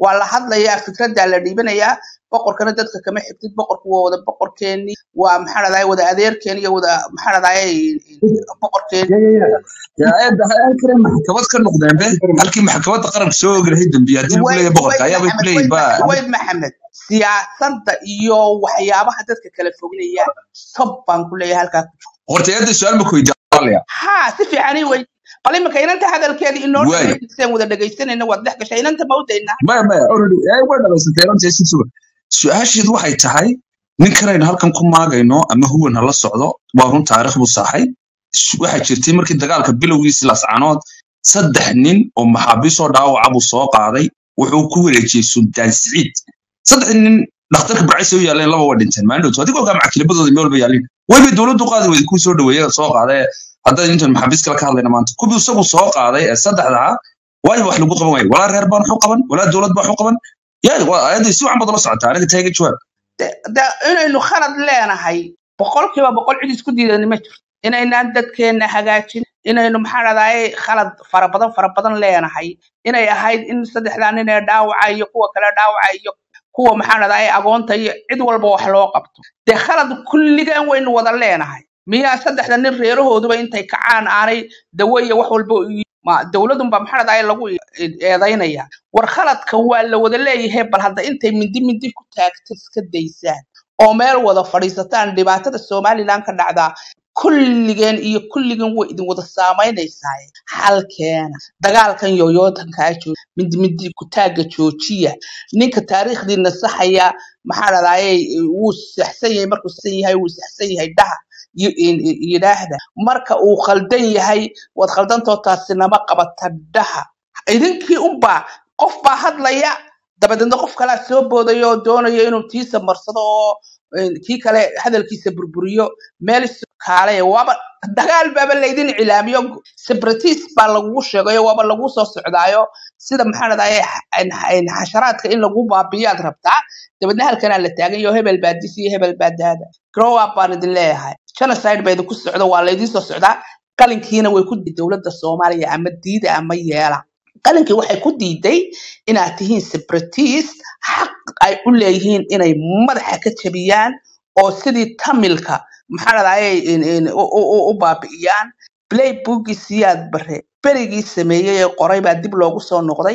waa la hadlayaa fikradaa la dhiibanayaa boqorkana dadka kama xigtid boqorku waa wada boqorkeeni waa maxaa dhahday wada adeerkeeni iyo wada maxaa dhahday boqorkeeni yaa eedda halkii maxkamad ka noqdeen be halkii maxkamadda qaranka soo ogi lahayd dambiye haddii lagu wayd leeyahay boqorka wayd ayaabay ku maxamed leeyihin wayd ba Ma- wayd maxamed siyaasadda iyo waxyaabaha dadka kala foginaya sob baan ku leeyahay halkaa horta eedda su-aal ma koydaalaya haa si fiican ii wey bal iminka inanta hadalkeeda inoo waayo dhamaysteen wada dhegaysanayna waad dhex gashay inanta ma udaynaa maya maya already ee way dhamaysatay runtii si sugan su-aasheedu waxay tahay nin kanaynu halkan ku maagayno ama huwan hala socdo waa run taariikh buu saxay S- waxaa jirtay markii dagaalka bilowgiisii lascanood saddex nin oo maxaabiisoo dhaawaca buu soo qaaday wuxuu ku wareejiyey sultaan siciid saddex nin dhakhtarka barcaysa u yaaleen laba waa dhinteen maalin dhowto adigoo gaa macakilabadooda meel walba yaalin waybay dowladdu qaadi weyday kuu soo dhaweeye soo qaaday haddaan intan maxaabiis kale ka hadlayna maanta kuwii isagu soo qaaday ee saddexda ah waayo wax lagu qaban waayo walaa reer baan waxu qaban walaa dowlad baa waxu qaban yaa waa ayadda si wacan baad la socotaa aniga taaga jawaab de- de- inaynu khalad leenahay boqolkiiba boqol cid isku diidani ma jirto inaynaan dadkeenna hagaajin inaynu maxaa dhahdaye khalad fara badan fara badan leenahay inay ahayd in saddexdaa nin ee dhaawaca iyo kuwa kale dhaawaca iyo kuwa maxaa dhahdaye agoonta iyo cid walba wax loo qabto dee khalad kulligan waynu wada leenahay miyaa saddexda nin reerahooduba intay kacaan aanay dawo iyo wax walba u yi- ma dowladunba maxaa dhahdaye lagu eedaynaya war khaladka waa la wada leeyahay bal hadda intay mindi mindi ku taagto iska daysaan oo meel wada fadhiisataan dhibaatada somaliland ka dhacdaa kulligeen iyo kulligeen way idin wada saamaynaysaa halkeena dagaalkan yoyootankaa jooga mindi mindi ku taagga joojiya ninka taariikhdiina saxaya maxaa dhahdaye wuu saxsan yahay markuu saxsan yahay wuu saxsan yahay dhaha yi- in- in- yidhaahda marka uu khaldan yahay waad khaldantoo taasi nama qabata dhaha idinkii unbaa qof baa hadlaya dabadeedna qof kalaa soo boodaya oo doonaya inuu tiisa marsado oo een, kii kale hadalkiisa burburiyo meel isu kaalaya waaba dagaal baaba laydin cilaamiyo separatist baa lagugu sheegayo waaba lagu soo socdaayo sida maxaa dhahdaye xasharaadka in lagu baabiyaad rabtaa dabeedna halkanaa la taagan yaho hebel baa dis iyo hebel baa daada grow up baan idin leeyahay genocide baa idinku socdo waa laydin soo socdaa qalinkiina way ku diiday dowladda soomaaliya ama diida ama yeela qalinkii waxay ku diiday inaad tihiin separatist xaq ay u leeyihiin inay madaxa ka jabiyaan oo sidii tamilka maxaa dhahdaye u u- u- u baabi'iyaan playbookii siyaad bare berigii sameeyey ee qoray baa dib loogu soo noqday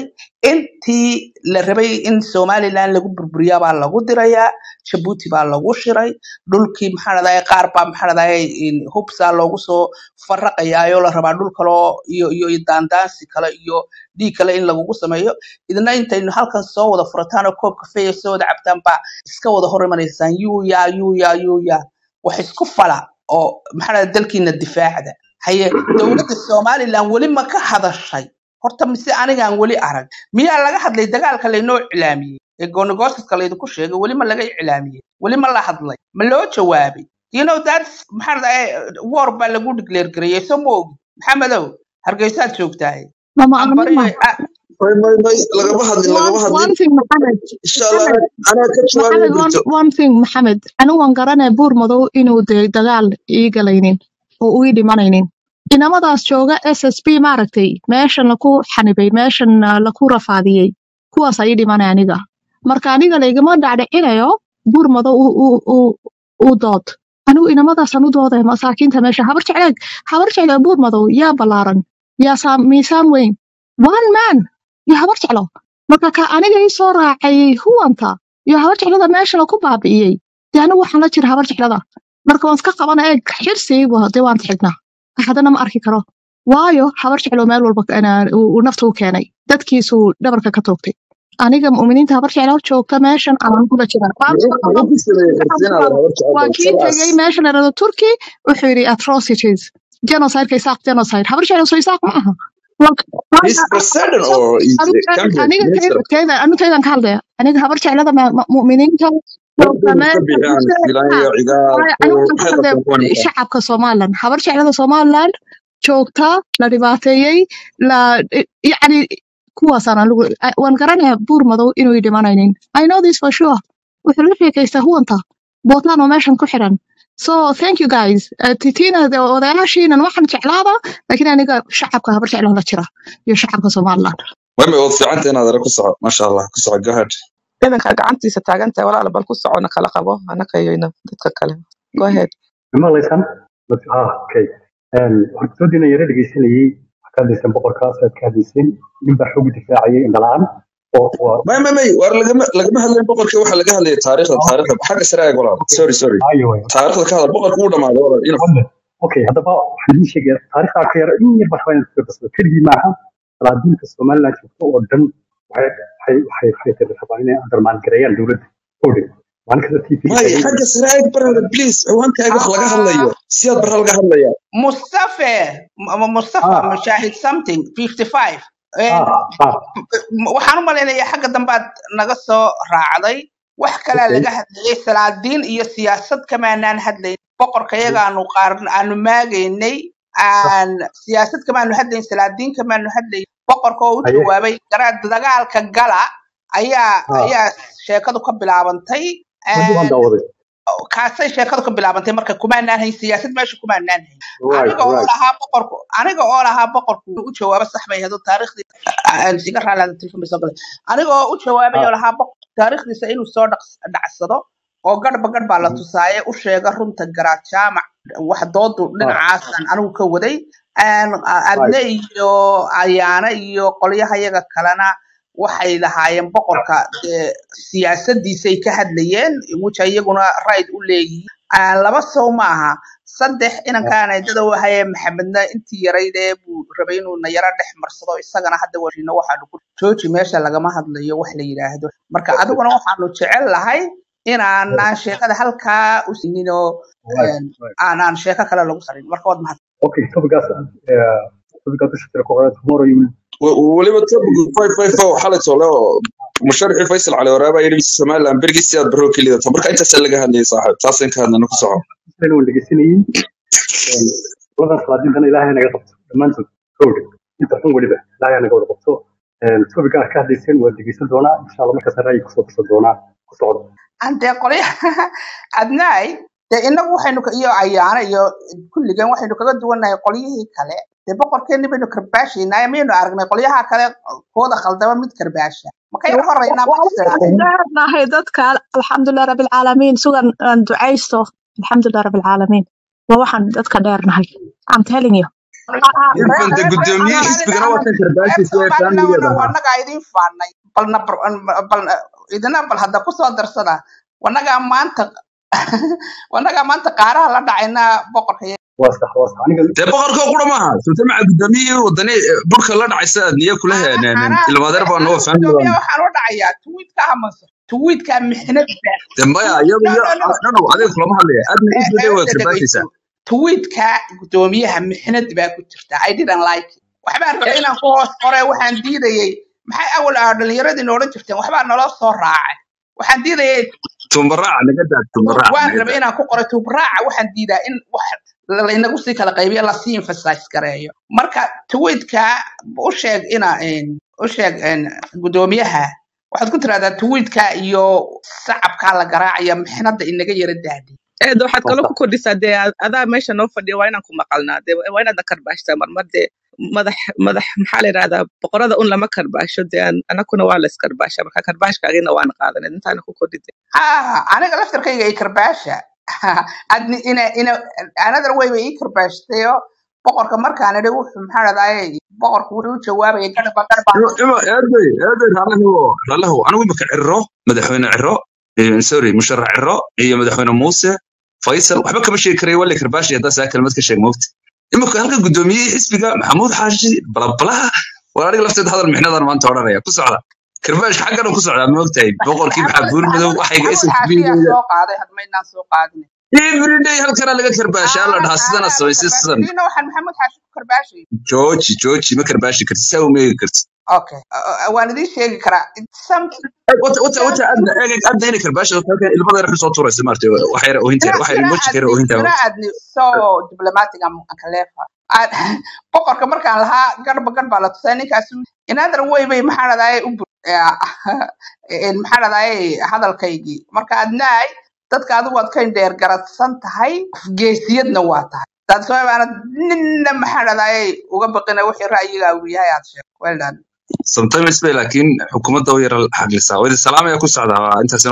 intii la rabay in somaliland lagu burburiyaa baa lagu dirayaa jabuuti baa lagu shiray dhulkii maxaa dhahdaye qaar baa maxaa dhahdaye hubsaa loogu soo faraqayaayo la rabaa dhul kaloo iyo iyo iyo daandaansi kale iyo dhiig kale in lagugu sameeyo idina intaynu halkan soo wada furataan oo koob kafeeya soo wada cabtaan baa iska wada hor imanaysaan yuuya yuuya yuuya wax isku fala oo maxaa dhahda dalkiina difaacda haye dowladda somaliland weli ma ka hadashay horta mise anigaan weli arag miyaa laga hadlay dagaalka laynoo iclaamiyey ee goonigoosiska laydinku sheegay weli ma laga iclaamiyey weli ma la hadlay ma loo jawaabay you know that's maxaa dhahdaye war baa lagu declare gareeyey soo ma ogi maxamedow hargeysaad joogtahay mama ambariyo anima may may may lagama hadlin one lagama hadlin one thing maxamed insha allah maxamed anaa ka jawaabi maxamed one doonto one thing maxamed anigu waan garanaya buur madow inuu de dagaal ii galaynin oo uu ii dhimanaynin inamadaas jooga s s b maaragtay meeshan laku xanibay meeshan ah, laku rafaadiyey kuwaas ii dhimanay aniga marka aniga laygama dhacdhicinayo buur madow u u u u dood anigu inamadaasaan u dooday masaakiinta meesha habar jecleeg habar jecleeg buur madow yaa ballaaran yaa saa- miisaan weyn one man iyo habar jeclo marka ka aniga ii soo raacay huwanta iyo habar jeclada meesha laku baabi'iyey dee anigu waxaan la jira habar jeclada marka waan iska qabana eeg xirsiiba dee waan xignaa haddana ma arki karo waayo habar jeclo meel walba ana- uu uu nafta u keenay dadkiisuu dhabarka ka toogtay aniga mu'miniinta habar jeclo joogta meeshan aan kula jira muxuu muxuu ku sameeyey xirsiin aad habar waa jecel kii salaas tegey meesha la yidhahdo turkey wuxuu yidhi atrocities genocideka isaaq genocide habar jeclo soo isaaq ma aha he's president or he's a cabinet aniga minister tayda aniga taydan ka hadlaya aniga habar jeclada ma- ma- mu'miniinta joogta dadkooda ka meesha bixiyaan filaan iyo cigaal Waayo, kuwa aniga waxaan ka waxay hadlaya qabtaan kuwan markaa shacabka somalilan habar jeclada somalilan joogta la dhibaateeyey la yacni kuwaasaan anigu waan garanaya buur madow inuu dhimanaynin i know this for sure wuxuu la sheekaystaa huwanta bootaan oo meeshan ku xiran so thank you guys Eh, titina de- odayaashiinan waxaan jeclaada laakiin aniga shacabka habar jeclo la jira iyo shacabka somalilan mami waad fiicanta inaad ere ku soco maasha allah ku soco go ahead ciidanka gacantiisa taagan tahay walaala bal ku socona kala qabo anaka iyo ina dadka kale go ahead maqlaysaan ah okay waxaan kusoo diina yara dhegeysanayey waxaa ka hadlayseen boqorkaas aad ka hadlayseen nin baa xoog difaacayay indhalaan oo waa may may may war lagama lagama hadlayn boqorkii waxaa laga hadlaya taariikhda taariikhda xagga sare eeg walaal sorry sorry ayo way taariikhda ka hadal boqorku wuu dhamaaday walaal ina wale okay haddaba waxaan idiin sheegaya taariikhdaa ka yara in yar baa rabaa inaad fiirsado keligii maaha salaadiinta somaliland joogto oo dhan waxay waxay waxay waxay rabaan inay undermaan gareeyaan dowladda odhe maalin kasta tv may xagga sare eeg barada please ciwaankaaga wax laga hadlayo siyaad barra laga hadlaya mustafe M- mustafa ah mushahid something 55 ah Een, ah waxaan u malaynayaa xagga dambaad naga soo raacday wax kalaa okay laga hadlayay salaadiin iyo siyaasad kamaanaan hadlayn boqorka yagaanu qaar aanu maagaynay aan siyaasad kamaanu hadlayn salaadiin kamaanu hadlayn boqorka oo u haye jawaabay garaad dagaalka gala ayaa ah ayaa sheekadu ka bilaabantay wadi waan Een, daawaday kaasay sheekadu ka bilaabantay marka kumaanaan hayn siyaasad meesha kumaanaan hayn right aniga oo right lahaa boqorku aniga oo lahaa boqorku u jawaabo sax bay hado taariikhdii aan iga raalaada telefon bay soo galay aniga oo u jawaabay ah oo lahaa boqor taariikhdiisa inuu soo dhaqs- dhacsado oo garhba garh baa la mhm, tusaaye u sheega runta garaad jaamac wax doodu ah dhinacaasan anigu ka waday Een, a- adne right iyo ayaana iyo qolyaha yaga kalena waxay lahaayeen boqorka dee siyaasadiisay ka hadlayeen which ay iyaguna right u leeyihiin Aan laba sow maaha saddex ah inankaana dada wahaye maxamedna intii yaraydee buu rabay inuu na yaro dhex marsado isagana hadda washino waxaanu ku jooji meesha lagama hadlayo wax la yidhaahdo marka adiguna waxaanu jecel lahay inaanaan sheekada halkaa u sinin oo right een, right aanaan sheeko kale lagu sarin marka waad mahad okay topigaas uh, topigaas dusha jira ku qoran tomorrow you will W- weliba topic five five four xalay tole oo musharixii faysal cali waraaba yidhi somaliland bergii sidaad barro ka lidato marka intaasaa laga hadlayay saaxiib taasaan ka hadlana ku soco islan waan dhegeysanayey labadan salaadiintana ilaahay naga qabto dhammaantood kowdhe inta xun weliba ilaahay naga wada qabto topiga aad ka hadlayseen waa dhegeysan doonaa insha allah markaas ra'yi kusoo darsan doonaa ku socda ante qolyaha adnaay dee inagu waxaynu ka- iyo ayaana iyo kulligan waxaynu kaga duwannahay qolyihii kale dee boqorkeenni baynu karbaashaynaa miyaynu aragnay qolyaha kale kooda khaldama mid karbaasha ma ka yar horeynaa ma istiraahay nahay dadka alxamdulilah rabilcaalamiin sugan aan ducaysto alxamdulilah rabilcaalamiin waa waxaan dadka dheernahay I'm telling you irfan de guddoomiye xisbigana waa kan karbaashiisa ee faamiligeeda ahaa wanagaa idin faanay balna balna idina bal hadda kusoo darsada wanagaa maanta wanagaa maanta qaaraha la dhacaynaa boqorka waa sax waa sax aniga dee boqorka qura maaha sultamaca gudoomiyihii wadani burka la dhacaysa niyo kula heeneen ilmadeer baa noo faamili gudoomiya waxaan u dhacayaa tuwiidka hamase tuwiidka mixnad baa dee maya iyadu iyo dhanow adiga kulama hadlaya aadna isbaday waa karbaashaysaa tuwiidka gudoomiyaha mixnad baa ku jirta i didn't like it waxbaan rabay inaan ku hoos qore waxaan diidayay maxay awal ah dhalinyaradii odhan jirteen waxbaa naloo soo raacay waxaan diidayay tumbaraaca naga daa tumbaraaca waan naga rabay daa inaan ku qoro tubraaca waxaan diidaa in wax laynagu sii kala qaybiyo lasii emphasize gareeyo marka tweetka u sheeg ina een, u sheeg een, gudoomiyaha waxaad ku tirahdaa tweetka iyo sacabkaa la garaacaya mixnada inaga yara daadi eed waxaad waa kaloo sax ku kordhisaa dee ad- adaa meesha noo fadhiya waa inaan ku maqalnaa dee waa inaadna karbaashtaa marmar dee madax madax maxaa la yidhahdaa boqorada un lama karbaasho dee an- anakuna waa la iskarbaasha marka karbaashkaagina waan qaadanay intaana ku kordhide ah aniga laftarkayga i karbaasha adni ina ina another way bay ii karbaashtayo boqorka markaan idhi wuxuu maxaa dhahdaye boqorku wuxuu u jawaabayay garba garba ima ima eeday eeday raallahu raallahu anigu imika ciro madaxweyne ciro eh, sorry musharax ciro iyo madaxweyne muuse faysal waxba kama sheegi karayo waa la karbaashi haddaa saa kelmad ka sheeg moogta imika halka gudoomiyihii xisbiga maxamuud xaashi balabalaha waa aniga lafteeda hadal mixnadan maanta odhanaya ku socda karbaashka xaggan ku socdaa moogtahay boqorkii maxaa buur madow maxamuud waxayga maxamuud SSB xaashiyaa -deeda soo qaaday hadmaynaan soo qaadin everyday halkana laga karbaashaa la aanan dhahaa sidana aanan samaysay karbaashay sidan diina waxaan maxamuud xaashi ku karbaashay jooji jooji ma karbaashi karti saa uma eegi karti okay uh, uh, waan idiin sheegi karaa It's something wata wata wata adna eeg adna inay karbaashi halkan ilmada yar soo tuuraysa maartay waxa yar oohinta You're, waxa you're yar not emoji kare adni, oohinta you're not adni so diplomatic am kalefa. boqorka markaan lahaa garba gar baa la tusay ninkaas inaadan way bay maxaa dhadaye u bur een, maxaa dhadaye hadalkaygii marka adnaay dadka adigu waad ka indheer garadsan tahay geesiyadna waa tahay taas waa baana ninna maxaa dhadaye uga baqina wixii ra'yigaagu yahay aad sheeg well done sometimes bay laakiin xukuumadda u yara xaglisaa wadi salaam ayaa ku socdaa waa intaas